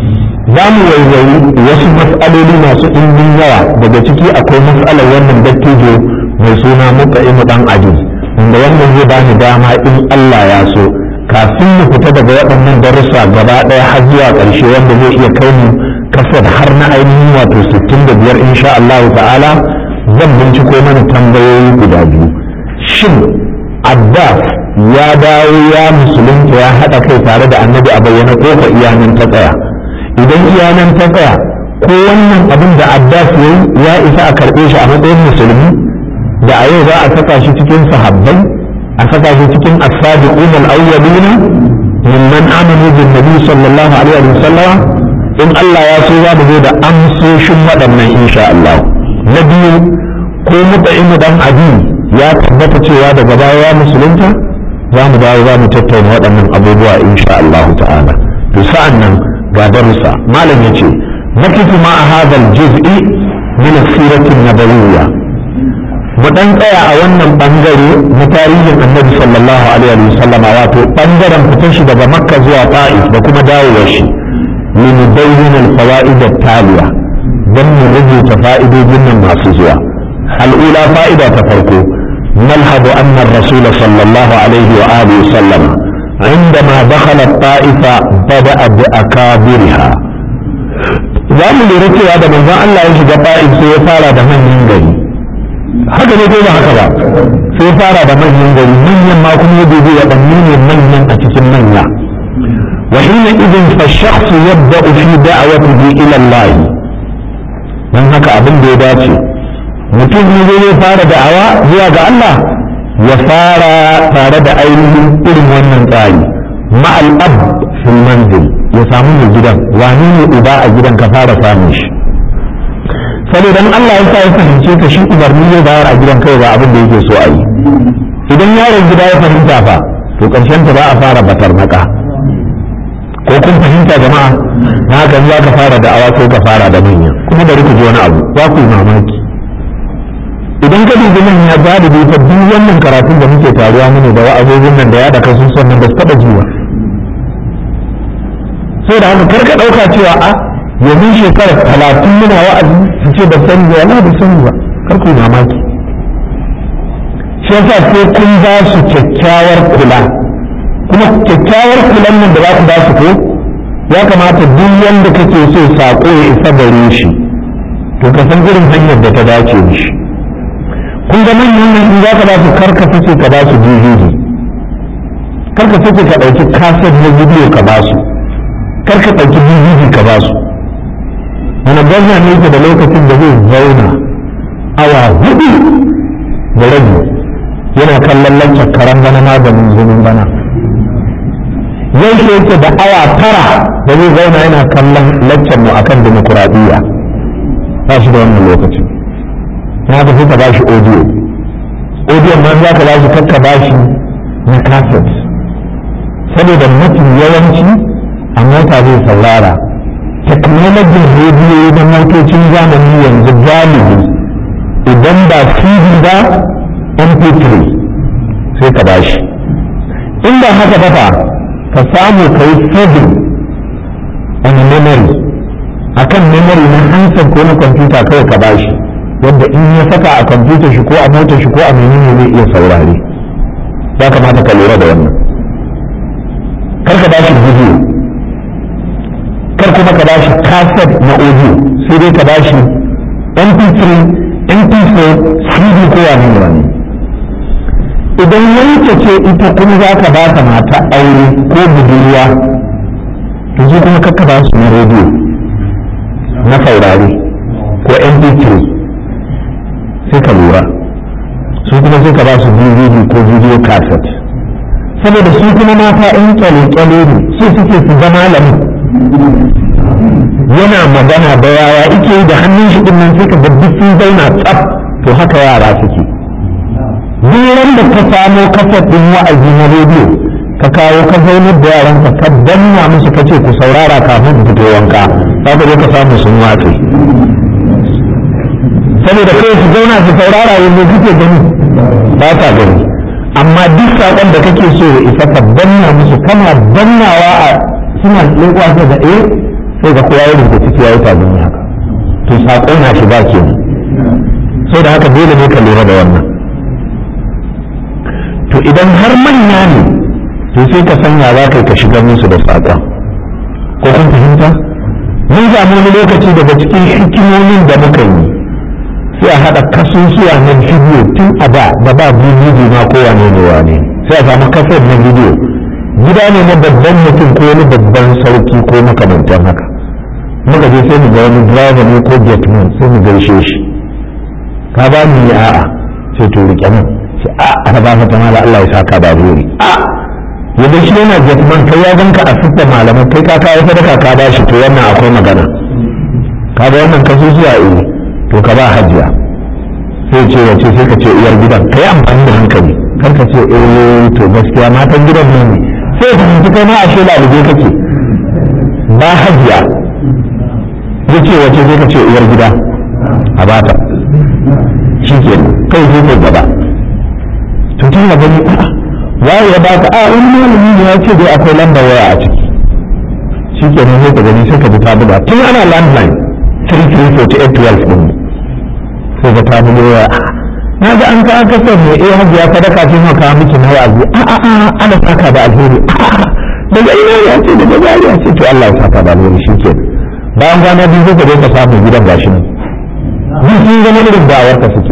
za mu waiwayi wasu mas'aloli masu ɗimbin yawa daga ciki akwai mas'alar wannan dattijo mai suna muka'imu dan adi wanda wannan zai bani dama in Allah ya so kafin mu fita daga waɗannan darussa gaba ɗaya har zuwa ƙarshe wanda zai iya kai mu kasar har na ainihin wato 65 insha Allah ta'ala zan binciko mana tambayoyi guda biyu shin abbas ya dawo ya musulunta ya haɗa kai tare da annabi a bayyana ko ka iyanan ta tsaya idan iyanan ta tsaya ko wannan abin da abbas ya ya isa a karɓe shi a matsayin musulmi da a yau za a saka shi cikin sahabbai a saka shi cikin as-sabiqun al-awwalin mimman amanu bin nabi sallallahu alaihi wa sallam in Allah ya so za mu zo da amsoshin waɗannan insha Allah na biyu ko mutaimu dan abi ya tabbata cewa daga baya ya musulunta za mu dawo za mu tattauna waɗannan abubuwa insha Allah ta'ala to sa'an nan ga darussa malam yace nakifu ma hadha al-juz'i min as-sirati an-nabawiyya mu dan tsaya a wannan bangare na tarihin annabi sallallahu alaihi wa sallam wato bangaren fitar shi daga makka zuwa ta'if da kuma dawowar shi min bayyin al-fawaid at-taliya dan mu rubuta fa'idojin nan masu zuwa al-ula fa'ida ta farko نلحظ أن الرسول صلى الله عليه وآله وسلم عندما دخل الطائفة بدأ بأكابرها zamu lura cewa da manzon Allah ya shiga ta'if sai ya fara da manyan gari haka ne ko ba haka ba sai ya fara da manyan gari manyan ma kuma ya dubi waɗanne ne manyan a cikin manya wa hina idin fa shakhsu yabda'u fi da'watihi ila Allah dan haka abin da ya dace mutum ne zai fara da'awa zuwa ga Allah ya fara tare da ainihin irin wannan tsari ma'al ab fil manzil ya samu mai gidan wani ne uba a gidan ka fara samun shi saboda Allah ya sa ya fahimce ka shi umarni zai bayar a gidan kai ba abin da yake so a yi idan yaron gida ya fahimta fa to karshen ta za a fara batar maka ko kun fahimta jama'a na haka za ka fara da'awa ko ka fara da manya kuma bari ku ji wani abu za ku yi mamaki idan ka dubi nan ya ba da duk wannan karatun da muke taruwa mune da wa'azozin nan da ya da kasu son nan ba su taɓa jiwa sai da haka kar ka ɗauka cewa a yanzu shekara talatin muna wa'azi su ce ba sani ba wala ba sani ba kar ku mamaki shi yasa sai kun ba su kyakkyawar kula kuma kyakkyawar kulan nan da za ku ba su ko ya kamata duk wanda kake so sako ya isa gare shi to ka san irin hanyar da ta dace mishi kun ga manyan nan in za ka ba su karka fice ka ba su DVD karka fice ka ɗauki kaset na bidiyo ka ba su karka ɗauki DVD ka ba su wani gwamna ne yake da lokacin da zai zauna awa hudu da rabi yana kallon lancar karan bana maganin zumin bana yau shi yake da awa tara da zai zauna yana kallon lancar mu akan demokuraɗiyya ba shi da wannan lokacin na tafi ka bashi audio audio ma za ka bashi kakka bashi na cassette saboda mafi yawanci a mota zai saurara teknolojin rediyo na motocin zamani yanzu galibi idan ba cd ba mp3 sai ka bashi in ba haka ba fa ka samu ka yi saving on memory akan memory na hansar ko na kwamfuta kawai ka bashi yadda in ya saka a kwamfutar shi ko a motar shi ko a menene zai iya saurare ya kamata ka lura da wannan kar ka bashi video kar kuma ka bashi cassette na audio sai dai ka bashi mp3 mp4 cd ko wani wani idan yanke ce ita kuma za ka ba ta mata aure ko budurwa to su kuma kakka ba su na rediyo na saurare ko mp3 sai ka lura su kuma sai ka ba su dvd ko video cassette saboda su kuma mata in kyale-kyale ne su suke su zama lamu yana magana da yawa ike yi da hannun shi nan sai ka ga duk sun zauna tsaf to haka yara suke duk da ka samo kasar din wa'azi na rediyo ka kawo ka zaunar da yaranka ka danna musu ka ce ku saurara kafin fito wanka za ka zo ka samu sun watse saboda kai su zauna su saurara yanzu kake gani ba ta gani amma duk saƙon da kake so ya isa ka danna musu kana dannawa a suna leƙwa sai da eh sai ga kowa ya rubuta ciki ya yi tagumi haka to saƙo na shiga ke sai da haka dole ne ka lura da wannan to idan har manya ne to sai ka sanya za ka yi ka shigar musu da saƙon ko kun fahimta mun samu wani lokaci daga cikin hikimomin da muka yi sai a haɗa kasusuwa na bidiyo tun a da da ba bidiyo ma kowane ne wane sai a samu kasar na bidiyo gida ne na babban mutum ko wani babban sarki ko makamantan haka muka je sai mu ga wani driver ne ko gateman sai mu gaishe shi ka ba ni a'a sai to rike nan sai a aka ba ta mala Allah ya saka da alheri a yadda shi yana gateman kai ya ganka a sitta malaman kai ka kawo sadaka ka ba shi to wannan akwai magana ka ga wannan kasusuwa eh to ka ba hajiya sai ce wace sai ka ce uwar gidan kai amfani da hankali kar ka ce eh to gaskiya matan gidan ne sai ka fahimci kai ma a shi lalube kake ba hajiya ya ce wace sai ka ce uwar gida a bata shi ke kai sai kai gaba to tun da gani waye ya baka a wani malami ne ya ce dai akwai lambar waya a ciki shi ke nan sai ka gani sai ka bi ta buga tun ana landline 334812 din sai ka ta buga waya na ga an kawo kasar ne eh hajiya sadaka ce ma kawo miki na wa'azi a a a ana saka da alheri a a daga ina ya ce daga zariya ce to Allah ya saka da alheri shi ke bayan kwana biyu sai ka je ka samu gidan gashi nan duk sun zama irin da'awar ka suke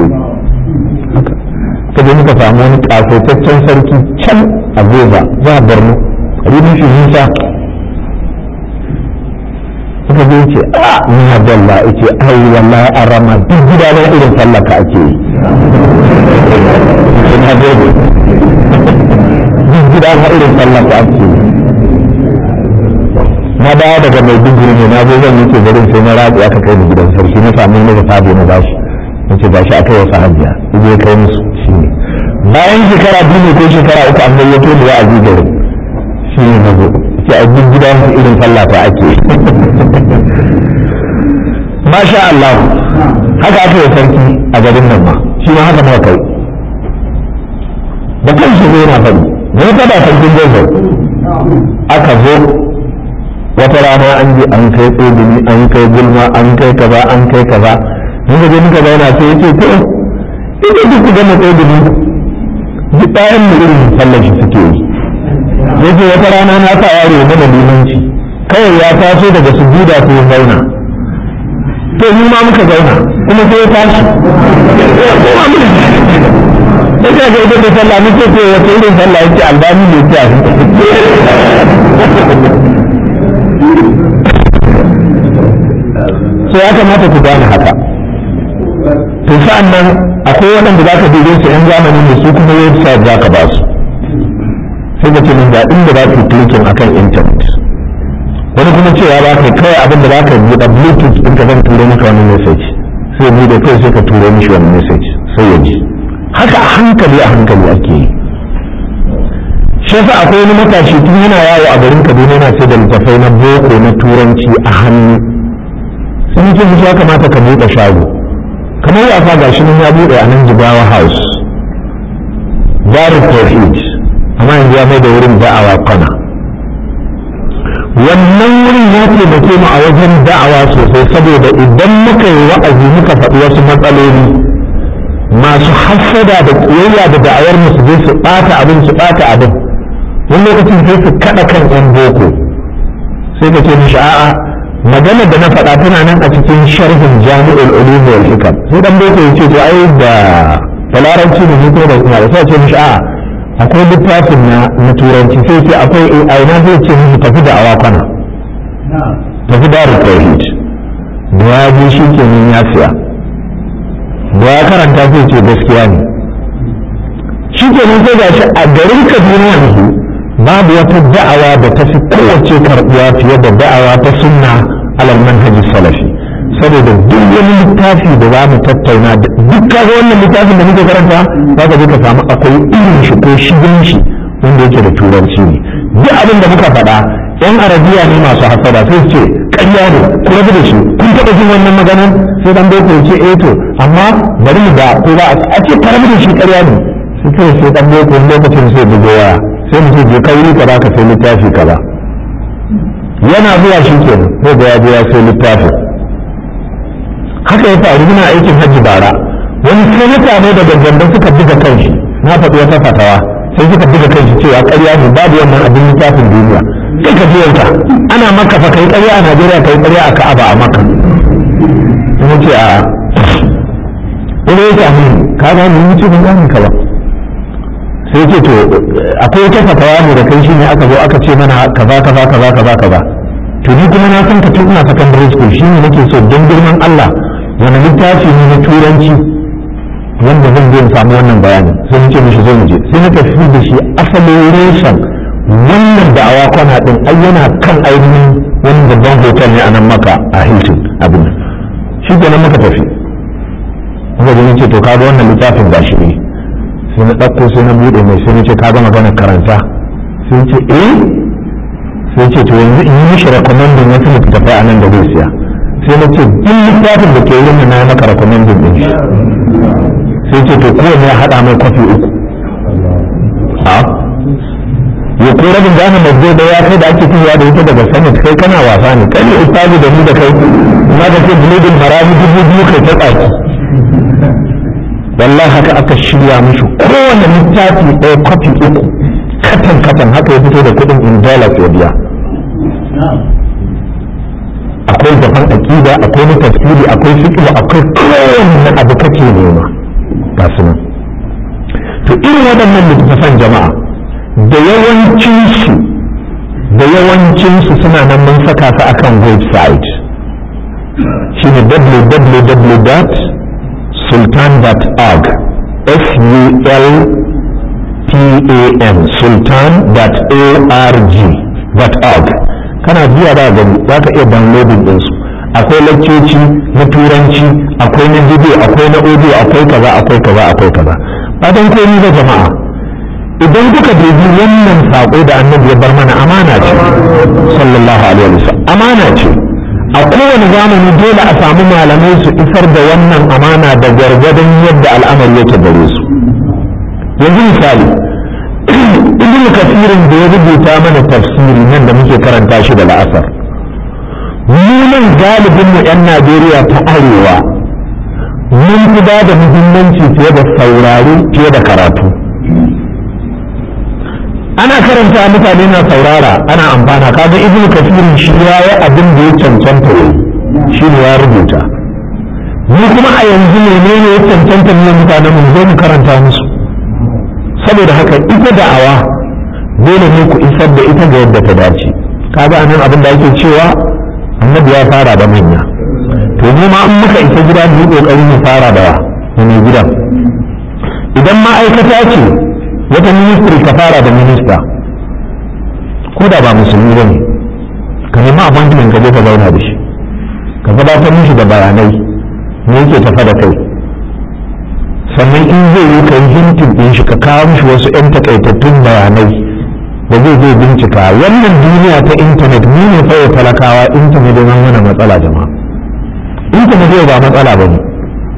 ka je muka samu wani kasaitaccen sarki can a goza za a borno rubin shi nisa suka je ce a ni abdalla ce ai wallahi an rama duk gida na irin sallaka ake yi na gode duk gida na irin sallaka ake yi na dawo daga mai digiri ne na zo zan yi ke garin sai na ratsi aka kai ni gidan sarki na samu ne sabo na bashi nace gashi aka yi wasu hajiya idan ya kai musu shi ne bayan shekara biyu ne ko shekara uku an gayyato da wa'azi garin shi ne na zo ce a duk gidan irin sallah ta ake masha Allah haka aka yi sarki a garin nan ma shi ma haka muka kai da kan shi zai na faɗi ne ta da sarkin jazar aka zo wata rana an je an kai tsogini an kai gulma an kai kaza an kai kaza mun ga muka zauna sai yace to ita duk ku gama tsogini duk ɗayan mu irin sallar shi suke yi yace wata rana na sa yaro mana limanci kawai ya taso daga sujuda sai ya zauna to mu ma muka zauna kuma sai ya tashi kuma muka da ka ga ita da sallah muke ce wata irin sallah yake albani ne ta so ya kamata ku gane haka to sa'an nan akwai waɗanda za ka dube su 'yan zamanin da su kuma website za ka ba su sai ka ce min ga inda za ka klikin akan intanet wani kuma cewa ba ka kawai abin da za ka buɗe bluetooth ɗin ka zan turo maka wani message sai mu da kai sai ka turo mishi wani message sai ya ji haka a hankali a hankali ake yi shi yasa akwai wani matashi tun yana yawo a garin kaduna yana sai da littattafai na boko na turanci a hannu sun ce musu ya kamata ka buɗe shago kamar wasa ga shi nan ya buɗe a nan jigawa house darul tawhid amma yanzu ya mai da wurin da'awa kwana wannan wurin ya taimake mu a wajen da'awa sosai saboda idan muka yi wa'azi muka faɗi wasu matsaloli masu hassada da kiyayya da da'awar mu su je su ɓata abin su ɓata abin wani lokacin sai su kaɗa kan 'yan boko sai ka ce mishi a'a magana da na faɗa tana nan a cikin sharhin jami'ul ulum wal hikam sai dan boko yace to ai da talaranci ne ne ko da kuma sai ce mishi a akwai littafin na na turanci sai ce akwai ai na zai ce mishi tafi da awakana tafi da tauhid da ya ji shi kenan ya siya da ya karanta sai ce gaskiya ne shi kenan sai ga shi a garin Kaduna yanzu babu wata da'awa da ta fi kowace karɓuwa fiye da da'awa ta sunna alal manhaji salafi saboda duk wani littafi da za mu tattauna duk kaga wannan littafin da muke karanta za ka je ka samu akwai irin shi ko shigen shi wanda yake da turanci ne duk abin da muka faɗa yan arabiya ne masu hasada sai su ce ƙarya ne ku rabu da shi kun taɓa jin wannan maganar sai dan boko ya ce eh to amma bari mu da ko ba a ce ka rabu da shi ƙarya ne sai kai sai dan boko lokacin sai bugo waya sai mu ce je ka wuri kaza ka sai littafi kaza yana zuwa shi kenan sai da ya je ya sai littafin haka ya faru muna aikin hajji bara wani sanata ne daga ganda suka buga kanshi na faɗi wata fatawa sai suka buga kanshi cewa ƙarya ne babu wannan abin littafin duniya sai ka ji yanka ana maka fa kai ƙarya a Najeriya kai ƙarya a Ka'aba a maka ina ce a wani ya ce ka ga ni mutu ban gane ka ba sai ce to akwai wata fatawa ne da kai shi ne aka zo aka ce mana kaza kaza kaza kaza kaza to ni kuma na san ka tun ina secondary school shi ne nake so don girman Allah wani littafi ne na turanci wanda zan je in samu wannan bayanin sai na ce mishi zo mu je sai na tafi da shi asalin reshen wannan da awa kwana din ai yana kan ainihin wani babban hotel ne a nan maka a Hilton abin shi kenan muka tafi muka je ce to kaga wannan littafin gashi ne sai na ɗauko sai na buɗe mai sai na ce kaga magana karanta sai ce eh sai ce to yanzu in yi mishi recommending wasu littattafai a nan da zai siya sai na ce duk littafin da ke yin na maka recommending din shi sai ce to kowane ya haɗa mai kwafi uku a ya ko rabin gane mazzo da ya kai da ake tuhuwa da ita daga sanat kai kana wasa ne kai ne ustazi da ni da kai na da ce buludin marami dubu biyu kai ta tsaki wallahi haka aka shirya mushi kowane littafi ɗaya kwafi uku katan katan haka ya fito da kuɗin in dollars ya biya akwai gaban aƙida akwai na tafsiri akwai fiqh akwai kowanne abu kake nema ga su nan to irin waɗannan littattafan jama'a da yawancinsu da yawancinsu suna nan mun saka su akan website shine www.sultan.org s-u-l-t-a-n sultan.org kana biya da gani za ka iya downloading ɗinsu akwai lakcoci na turanci akwai na video akwai na audio akwai kaza akwai kaza akwai kaza fatan komai da jama'a idan kuka dubi wannan saƙo da annabi ya bar mana amana ce sallallahu alaihi wasallam amana ce a kowane zamani dole a samu malamai su isar da wannan amana da gwargwadon yadda al'amari yake gare su yanzu misali ibn kasirin da ya rubuta mana tafsiri nan da muke karanta shi da la'asar mu nan galibin mu yan najeriya ta arewa mun fi ba da muhimmanci fiye da saurari fiye da karatu ana karanta mutane na saurara ana amfana kaga ibn kasirin shi ya yi abin da ya cancanta ne shi ne ya rubuta ni kuma a yanzu menene ya cancanta ne mutanen mu zo mu karanta musu saboda haka ita da'awa dole ne ku isar da ita ga yadda ta dace kaga anan abin da ake cewa annabi ya fara da manya to mu ma in muka isa gida mu yi kokari mu fara da mai gidan idan ma'aikata ce wata ministry ka fara da minista ko da ba musulmi ba ne ka nemi appointment ka je ka zauna da shi ka gabatar mishi da bayanai me yake tafa da kai sannan in zai yi ka yi hintin ɗin shi ka kawo mishi wasu 'yan takaitattun bayanai da zai zai bincika wannan duniya ta intanet mu ne kawai talakawa intanet ya mana matsala jama'a intanet yau ba matsala ba ne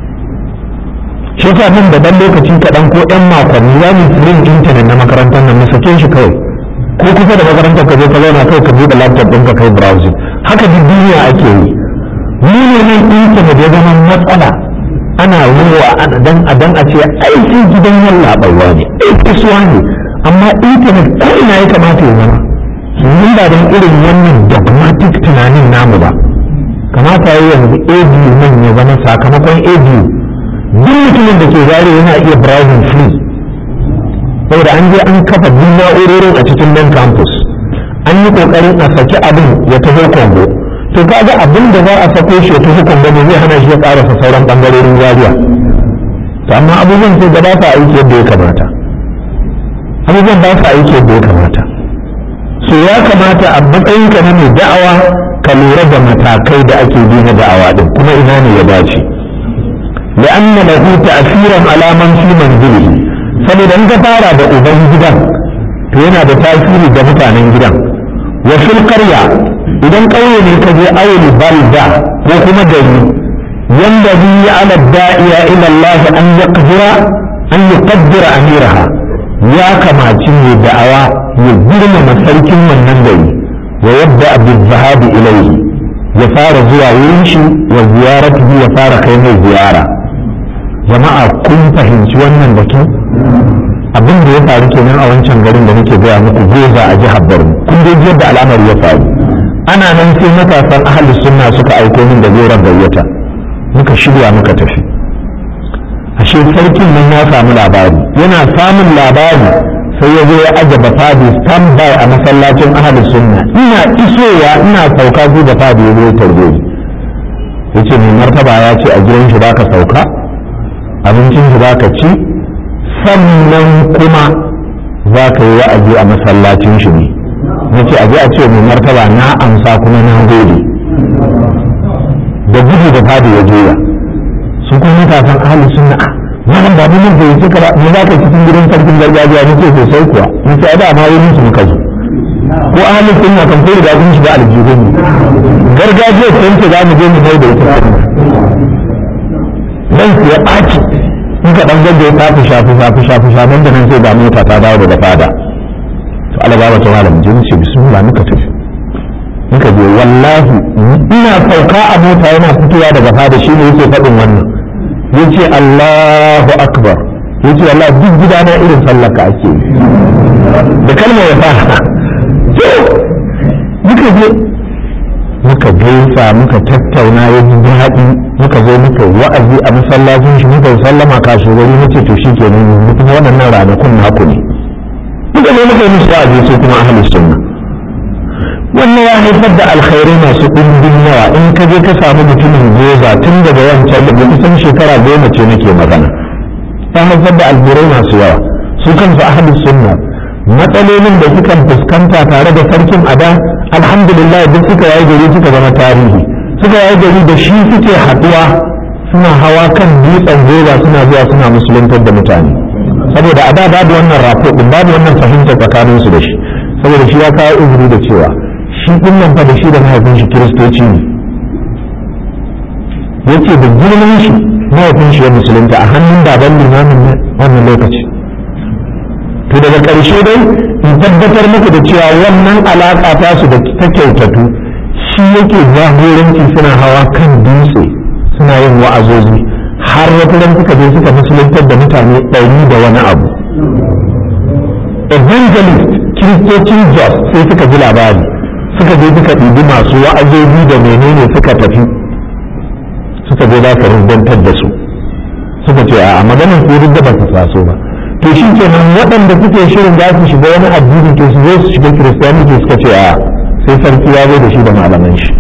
shi yasa nan da dan lokaci kaɗan ko ɗan makonni za mu yin intanet na makarantar nan mu sake shi kawai ko kusa da makarantar ka je ka zauna kawai ka buɗe laptop ɗinka kai browsing haka duk duniya ake yi mu ne nan intanet ya zama matsala ana ruwa dan a dan a ce aiki gidan yalla barwa ne aiki suwa ne amma intanet ko ina ya kamata ya zama mun ba don irin wannan dogmatic tunanin namu ba kamata ya yanzu abu nan ya zama sakamakon abu duk mutumin da ke zare yana iya browsing free saboda an je an kafa duk na'urorin a cikin nan campus an yi kokarin a saki abin ya taho kongo to kaga abin da za a sako shi ya taho kongo ne zai hana shi ya karasa sauran bangarorin zariya to amma abubuwan sai ga ba sa aiki yadda ya kamata abubuwan ba sa aiki yadda ya kamata so ya kamata a matsayinka na mai da'awa ka lura da matakai da ake bi na da'awa din kuma ina ne ya dace لأن له تأثيرا على من في منزله saboda in ka fara da uban gidan to yana da tasiri ga mutanen gidan wa fil qarya idan ƙauye ne ka je auli balda ko kuma gari yanda bi ala da'iya ila Allah an yaqdira an yuqaddira amiraha ya kamaci ne da'awa ya girmama sarkin wannan gari wa yabda bil zahabi ilayhi ya fara zuwa wurin shi wa ziyaratihi ya fara kai mai ziyara jama'a kun fahimci wannan batu abin da ya faru kenan a wancan garin da nake gaya muku goza a jihar Borno kun dai yadda al'amari ya faru ana nan sai matasan ahli sunna suka aiko min da goron gayyata muka shirya muka tafi ashe sarkin nan ya samu labari yana samun labari sai ya zo ya aje bafadi standby a masallacin ahli sunna ina isowa ina sauka zu bafadi ya zo ya tarbe ni yace mai martaba ya ce a gidan shi baka sauka abincin shi baka ci sannan kuma za ka yi wa'azi a masallacin shi ne na ce aje a ce mai martaba na amsa kuma na gode da gudu da fadi ya juya su kuma matasan ahli sunna a malam ba mun da yake ka ba me za ka cikin gidan sarkin gargajiya ne ce sosai kuwa ni ce da ma wurin su muka zo ko ahli sunna kan kai da kun shiga aljihun gargajiya sai ce za mu je mu mai da ita nan su ya ɓaci in ka ɗan gaggau ta fi shafi shafi shafi shafin da nan sai ga mota ta dawo daga fada to Allah ba ta malam je ce bismillah muka tafi muka je wallahi ina sauka a mota yana fitowa daga fada shine yake faɗin wannan yace Allahu akbar yace wallahi duk gidana irin sallar ka ake da kalmar ya fara to muka je muka gaisa muka tattauna ya ji daɗi muka zo muka wa'azi a masallacin shi muka sallama kasuwari nace to shi kenan mutum waɗannan ranakun naku ne muka zo muka yi musu wa'azi sai kuma ahlus sunna wannan ya haifar da alkhairai masu ɗumbin yawa in ka je ka samu mutumin goza tun daga wancan da kusan shekara goma ce nake magana ya haifar da alburai masu yawa su kansu ahlus sunna matsalolin da suka fuskanta tare da sarkin ada alhamdulillah duk suka yayi gari suka zama tarihi suka yayi gari da shi suke haɗuwa suna hawa kan dutsen goza suna zuwa suna musuluntar da mutane saboda a da babu wannan rapo din babu wannan fahimta tsakanin su da shi saboda shi ya kawo izini da cewa shi din nan fa da shi da mahaifin shi kiristoci ne yace da girman shi mahaifin shi ya musulunta a hannun baban limamin wannan lokaci to daga ƙarshe dai in tabbatar muku da cewa wannan alaƙa ta su da ta kyautatu shi yake jagoranci suna hawa kan dutse suna yin wa'azozi har wata ran suka je suka musuluntar da mutane ɗari da wani abu evangelist kiristocin jos sai suka ji labari suka je suka ɗibi masu wa'azozi da menene suka tafi suka je za ka rubantar da su suka ce a maganar su duk da ba su taso ba to shi kenan waɗanda suke shirin za su shiga wani addini to su zo su shiga kiristiyaniti suka ce a sai sarki ya zo da shi da malaman shi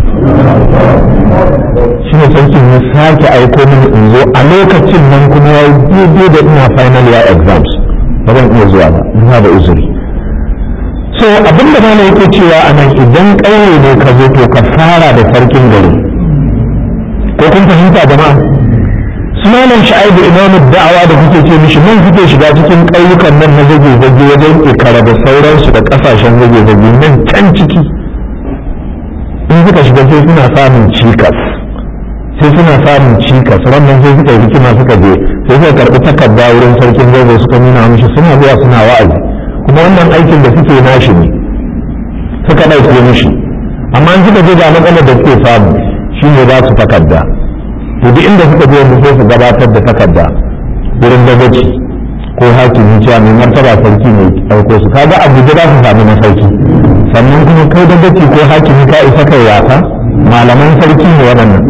shi ne sarkin ya sake aiko mini in zo a lokacin nan kuma ya yi daidai da ina final year exams ba zan iya zuwa ba ina da uzuri so abin da mana yake cewa a nan idan ƙauye ne ka zo to ka fara da sarkin gari ko kun fahimta jama'a sunanan sha'ibu imamu da'awa da kuke ce mishi nan kuke shiga cikin ƙauyukan nan na zage zage wajen ikara da sauransu da ƙasashen zage zage nan can ciki in suka shiga sai suna samun cikas sai suna samun cikas rannan sai suka yi hikima suka je sai suka karɓi takarda wurin sarkin zago suka nuna mishi suna zuwa suna wa'azi kuma wannan aikin da suke nashi ne suka ɗauke mishi amma in suka je ga matsalar da suke samu shine ba su takarda to duk inda suka je yanzu sai su gabatar da takarda wurin dagaci ko hakimi cewa mai martaba sarki ne ɗauko su kaga abuja za su sami masauki sannan kuma kai dagaci ko hakimi ka isa kai wasa malaman sarki ne waɗannan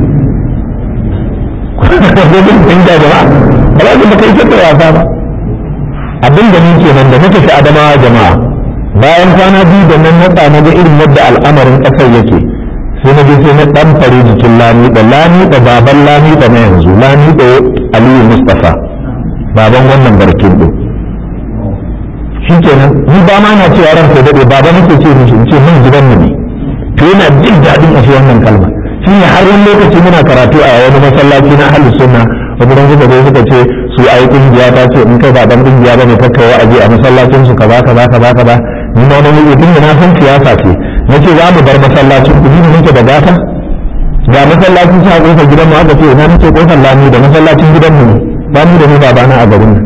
gudun kun da jama'a ba za su baka isa kai wasa ba abin da nake nan da muka fi adamawa jama'a bayan kwana biyu da nan na na ga irin yadda al'amarin ƙasar yake sai na je sai na dan fare jikin lami da lami da baban lami da na yanzu lami da aliyu mustafa baban wannan barkin din shikenan ni ba ma na cewa ran sai dade baba nake ce mishi in ce mun gidan mu ne to yana jin dadin a wannan kalma shi ne har wani lokaci muna karatu a wani masallaci na ahlus sunna wani dan suka zo suka ce su ayi kungiya ta ce in kai ba dan kungiya bane kakka wa'azi a masallacin su kaza kaza kaza kaza ni ma na yi tun da na san siyasa ce na ce za mu bar masallacin ku ne muke da gata ga masallacin sa kofar gidan mu aka ce ina nake kofar lami da masallacin gidan mu ne ba mu da mu ba bana a garin nan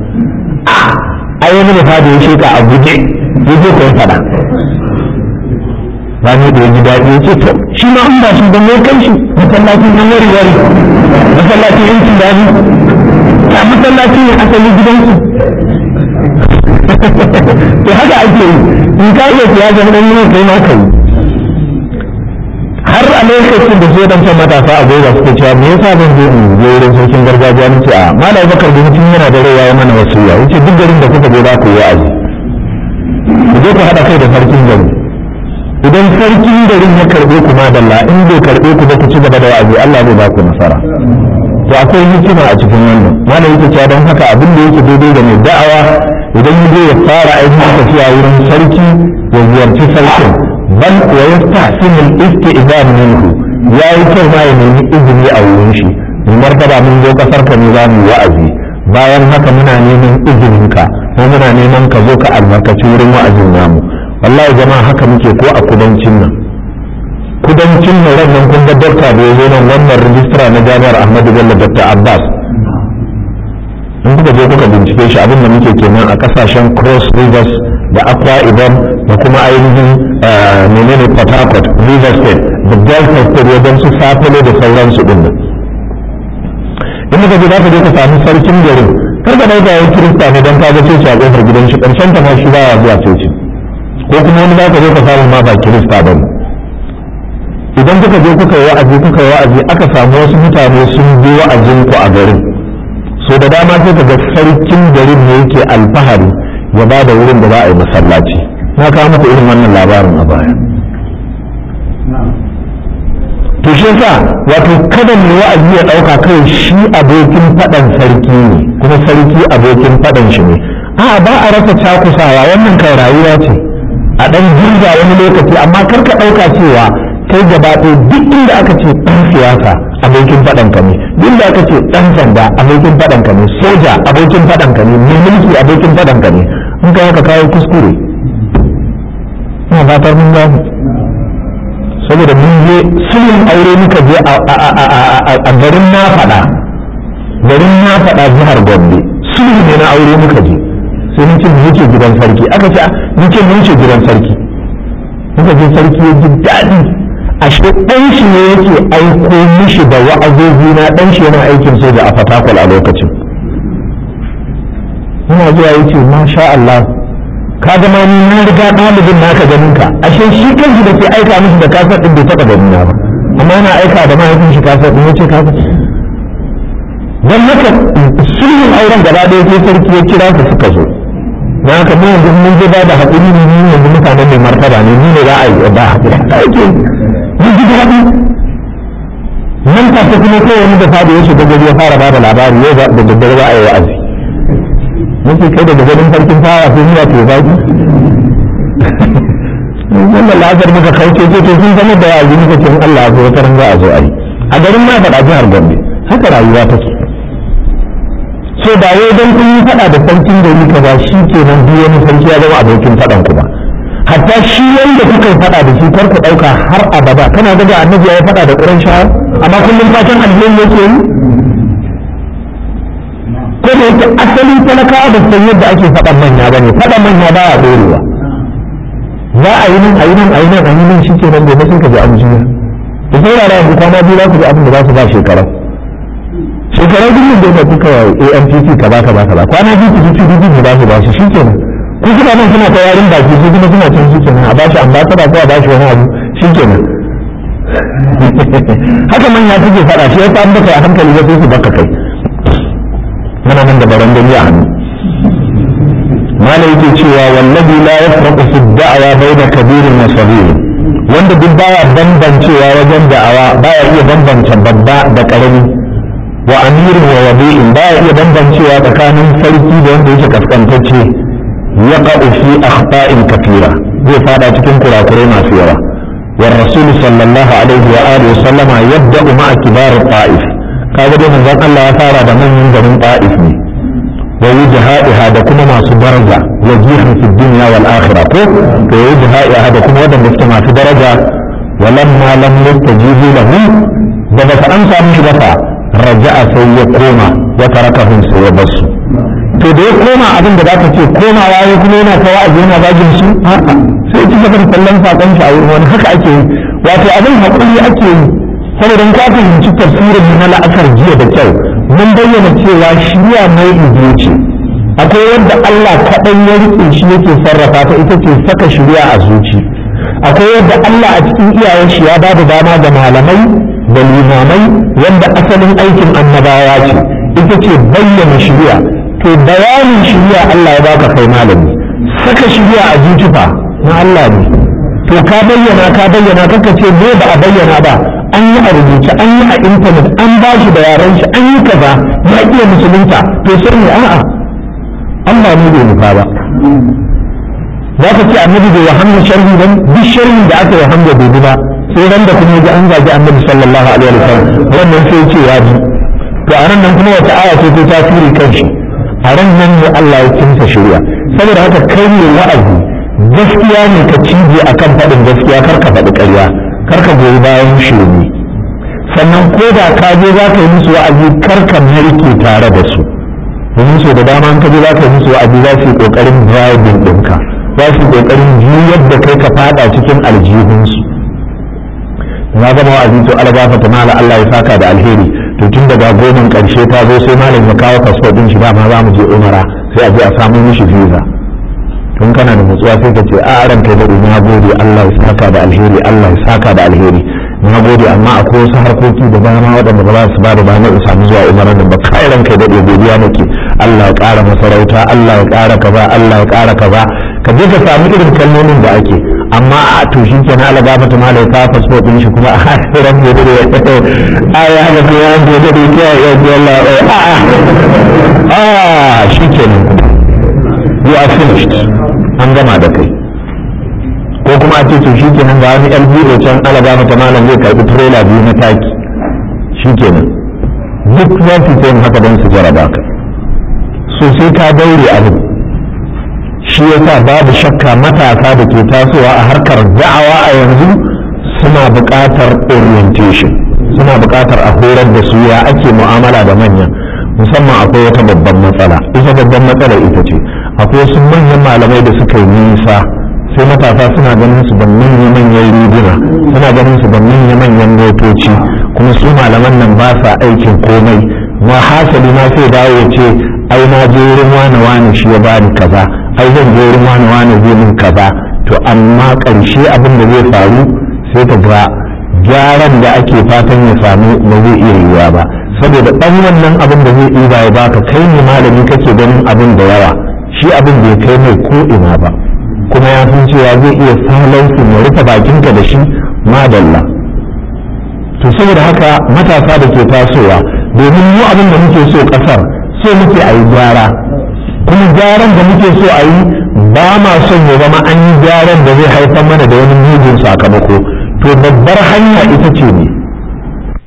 ai wani da fada ya sheka a guje ya je ko fada rani da ya ji daɗi ya ce to shi ma an ba shi don ya kai shi masallacin yan wari wari masallacin yankin daji ta masallacin ne asali gidansu to haka ake yi in ka iya siya ga ɗan yin kai ma ka yi har a lokacin da su dan matasa a gobe suke cewa me yasa zan je in je wurin sarkin gargajiya ni ce a malai bakar da mutum yana da rayuwa ya mana wasiya yace duk garin da kuka je za ku yi wa'azi ku je ku haɗa kai da sarkin gari idan sarkin garin ya karɓe ku madalla in bai karɓe ku ba ku ci gaba da wa'azi Allah zai ba ku nasara to akwai hikima a cikin wannan malai yake cewa don haka abin da yake daidai da mai da'awa idan ya je ya fara ainihin tafiya wurin sarki ya ziyarci sarkin bal wa yastahsin al-istizan minhu yayi kyau ma ya nemi izini a wurin shi mu martaba mun zo kasar ka ne za mu wa'azi bayan haka muna neman izinin ka ko muna neman ka zo ka albarkaci wurin wa'azin namu wallahi jama'a haka muke ko a kudancin nan kudancin nan ran nan kun ga dokta da ya zo nan wannan rijistra na jami'ar Ahmadu Bello Dr. Abbas in kuka je kuka bincike shi abin da muke kenan a kasashen Cross Rivers da Akwa Ibom da kuma ainihin menene Port Harcourt River State da Delta State wajen su safale da sauransu din nan in muka je za ka je ka samu sarkin garin kar ka dauka wani kirista ne don ka ga coci a kofar gidan shi karshen ta ma shi baya zuwa coci ko kuma wani za ka je ka samu ma ba kirista ba ne idan kuka je kuka yi wa'azi kuka yi wa'azi aka samu wasu mutane sun bi wa'azin ku a garin so da dama sai ka ga sarkin garin ne yake alfahari ya ba da wurin da za a yi masallaci na kawo muku irin wannan labarin a baya to shi yasa wato kada mai wa'azi ya dauka kai shi abokin fadan sarki ne kuma sarki abokin fadan shi ne a ba a rasa cakusawa wannan kai rayuwa ce a dan jirga wani lokaci amma kar ka dauka cewa kai gaba ɗaya duk inda aka ce ɗan siyasa abokin fadan ka ne duk inda aka ce ɗan sanda abokin fadan ka ne soja abokin fadan ka ne mai mulki abokin fadan ka ne in ka haka kawo kuskure ina fatar mun gano saboda mun je sulhun aure muka je a garin na faɗa garin na faɗa jihar gombe sulhu ne na aure muka je sai mun ce mu wuce gidan sarki aka ce mun ce mu wuce gidan sarki muka je sarki ya ji daɗi ashe ɗan shi ne yake aiko mishi da wa'azozi na ɗan shi yana aikin soja a fatakwal a lokacin muna zuwa yace masha Allah ka zama ni na riga ɗalibin naka ganin ka ashe shi kanshi da ke aika mishi da kasar ɗin bai taɓa ganin na ba amma yana aika da mahaifin shi kasar ɗin yace kasar don haka sulhun auren gaba ɗaya sai sarki ya kira su suka zo na haka mu yanzu mun je ba da haƙuri ne ni yanzu mutanen mai martaba ne ni ne za a yi ba haƙuri ake mun ji daɗi nan take kuma kai wani da fadi ya shiga gari ya fara ba da labari yau da daddare za a yi wa'azi nake kai daga ganin farkin fara sai zuwa ke zaki wannan lafiyar muka kauce ce to sun zama da wa'azi muka ce Allah ya zo wata ran za a zo a yi a garin ma faɗa jihar Gombe haka rayuwa take so ba wai don kun yi faɗa da sarkin gari ka ba shi ke nan duk wani sarki ya zama abokin faɗan ku ba hatta shi wanda kuka yi faɗa da shi kar ku ɗauka har abada kana ga annabi ya yi faɗa da ƙuran shawar amma kullum fatan alheri yake yi ko da yake asalin talakawa da san yadda ake faɗan manya ba ne faɗan manya ba ya ɗorewa za a yi nan a yi nan a yi nan a yi nan shi ke nan gobe sai ka ji an jiya da saurara yanzu kwana biyu za ku ji abin da za su ba shekara shekara biyu da ya kuka AMPC ka ba ka ba ka ba kwana biyu ku ji PDP ne za su ba shi shi ke nan ku suna nan suna ta yarin baki su kuma suna can shi ke nan a ba shi ambasada ko a ba shi wani abu shi ke nan haka manya suke faɗa shi ya an baka a hankali ba sai su baka kai muna nan da baran gani a hannu mala yake cewa wallazi la yafraqu fi da'wa bayna kabirin wa saghir wanda duk baya bambancewa wajen da'awa baya iya bambance babba da karami wa amirin wa wabi'in baya iya bambancewa tsakanin sarki da wanda yake kaskantacce yaqa'u fi akhta'in kafira zai fada cikin kurakurai masu yawa والرسول صلى الله عليه وآله وسلم يبدأ مع كبار الطائف kaga dai manzon Allah ya fara da manyan garin Ta'if ne wa wujhaiha da kuma masu daraja wajihan fi dunya wal akhirah ko to wujhaiha da kuma wadanda suke masu daraja walamma lam yastajibu lahu da ba an samu shi ba raja'a sai ya koma ya tarakahum sai ya basu to da ya koma abin da zaka ce komawa ya kuma yana ta wa'azi yana zagin su a'a sai ci gaba da kallon sakon shi a wurin wani haka ake yi wato abin hakuri ake yi saboda in ka fahimci tafsirin na la'asar jiya da kyau mun bayyana cewa shirya mai biyu ce akwai wanda Allah kaɗai ya rike shi yake sarrafa ta ita ce saka shirya a zuci akwai yadda Allah a cikin iyayen shi ya ba da dama ga malamai da limamai wanda asalin aikin annabawa ce ita ce bayyana shirya to bayanin shirya Allah ya baka kai malami saka shirya a zuciya na Allah ne to ka bayyana ka bayyana kaka ce me ba a bayyana ba an yi a rubuce an yi a intanet an ba shi da yaran shi an yi kaza ya iya musulunta to sai ne a'a Allah ne bai nufa ba za ka ce annabi bai wahamma sharri ba duk sharri da aka wahamma bai bi ba sai ran da kuma ji an zagi annabi sallallahu alaihi wa sallam wannan sai ce ya bi to a ran nan kuma wata aya ce ta tasiri kan shi a ran nan ne Allah ya kinsa shari'a saboda haka kai ne wa'azi gaskiya ne ka cije akan faɗin gaskiya kar ka faɗi ƙarya kar ka goyi bayan shirme sannan ko da ka je za ka yi musu wa'azi kar ka narke tare da su domin so da dama in ka je za ka yi musu wa'azi za su yi ƙoƙarin bribing ɗinka za su kokarin juyar da kai ka fada cikin aljihunsu na gama wa'azi to algafa ta mala Allah ya saka da alheri to tun daga goman karshe ta zo sai malam ya kawo fasfo din shi dama za mu je umara sai a je a samu mishi visa tun kana da nutsuwa sai ka ce a ran kai da na gode Allah ya saka da alheri Allah ya saka da alheri na gode amma akwai wasu harkoki da dama waɗanda ba za su ba da ba in samu zuwa umarar nan ba kai ran kai da godiya nake Allah ya ƙara masarauta Allah ya ƙara kaza Allah ya ƙara kaza ka je ka samu irin kalmomin da ake amma a to shi kenan ala gafa ta malai ka fasfo din shi kuma a ran da da a ya ga ko ya da da ke ya ji Allah a a shi kenan you are finished an gama da kai ko kuma a ce to shi kenan ga wani LBO can ala gafa ta malam zai karbi trailer biyu na taki shi kenan duk za su yi haka don su jaraba ka so sai ka daure abin shi yasa babu shakka matasa da ke tasowa a harkar da'awa a yanzu suna buƙatar orientation suna buƙatar a horar da su ya ake mu'amala da manya musamman akwai wata babban matsala ita babban matsala ita ce akwai wasu manyan malamai da suka yi nisa sai matasa suna ganin su da manya-manyan riguna suna ganin su da manya-manyan motoci kuma su malaman nan ba sa aikin komai ma hasali ma sai dawo ya ce ai na je wurin wane wane shi ya bani kaza ai zan je wurin wani wani zai min kaza to amma ƙarshe abin da zai faru sai ka ga gyaran da ake fatan ya samu ba zai iya yiwuwa ba saboda ɗan wannan abin da zai ɗiba ya baka kai ne malami kake ganin abin da yawa shi abin bai kai mai ko ina ba kuma ya san cewa zai iya salansu ya rufe bakinka da shi madalla to saboda haka matasa da ke tasowa domin mu abin da muke so ƙasar so muke a yi gyara kuma gyaran da muke so a yi ba ma son ya zama an yi gyaran da zai haifar mana da wani mugun sakamako to babbar hanya ita ce ne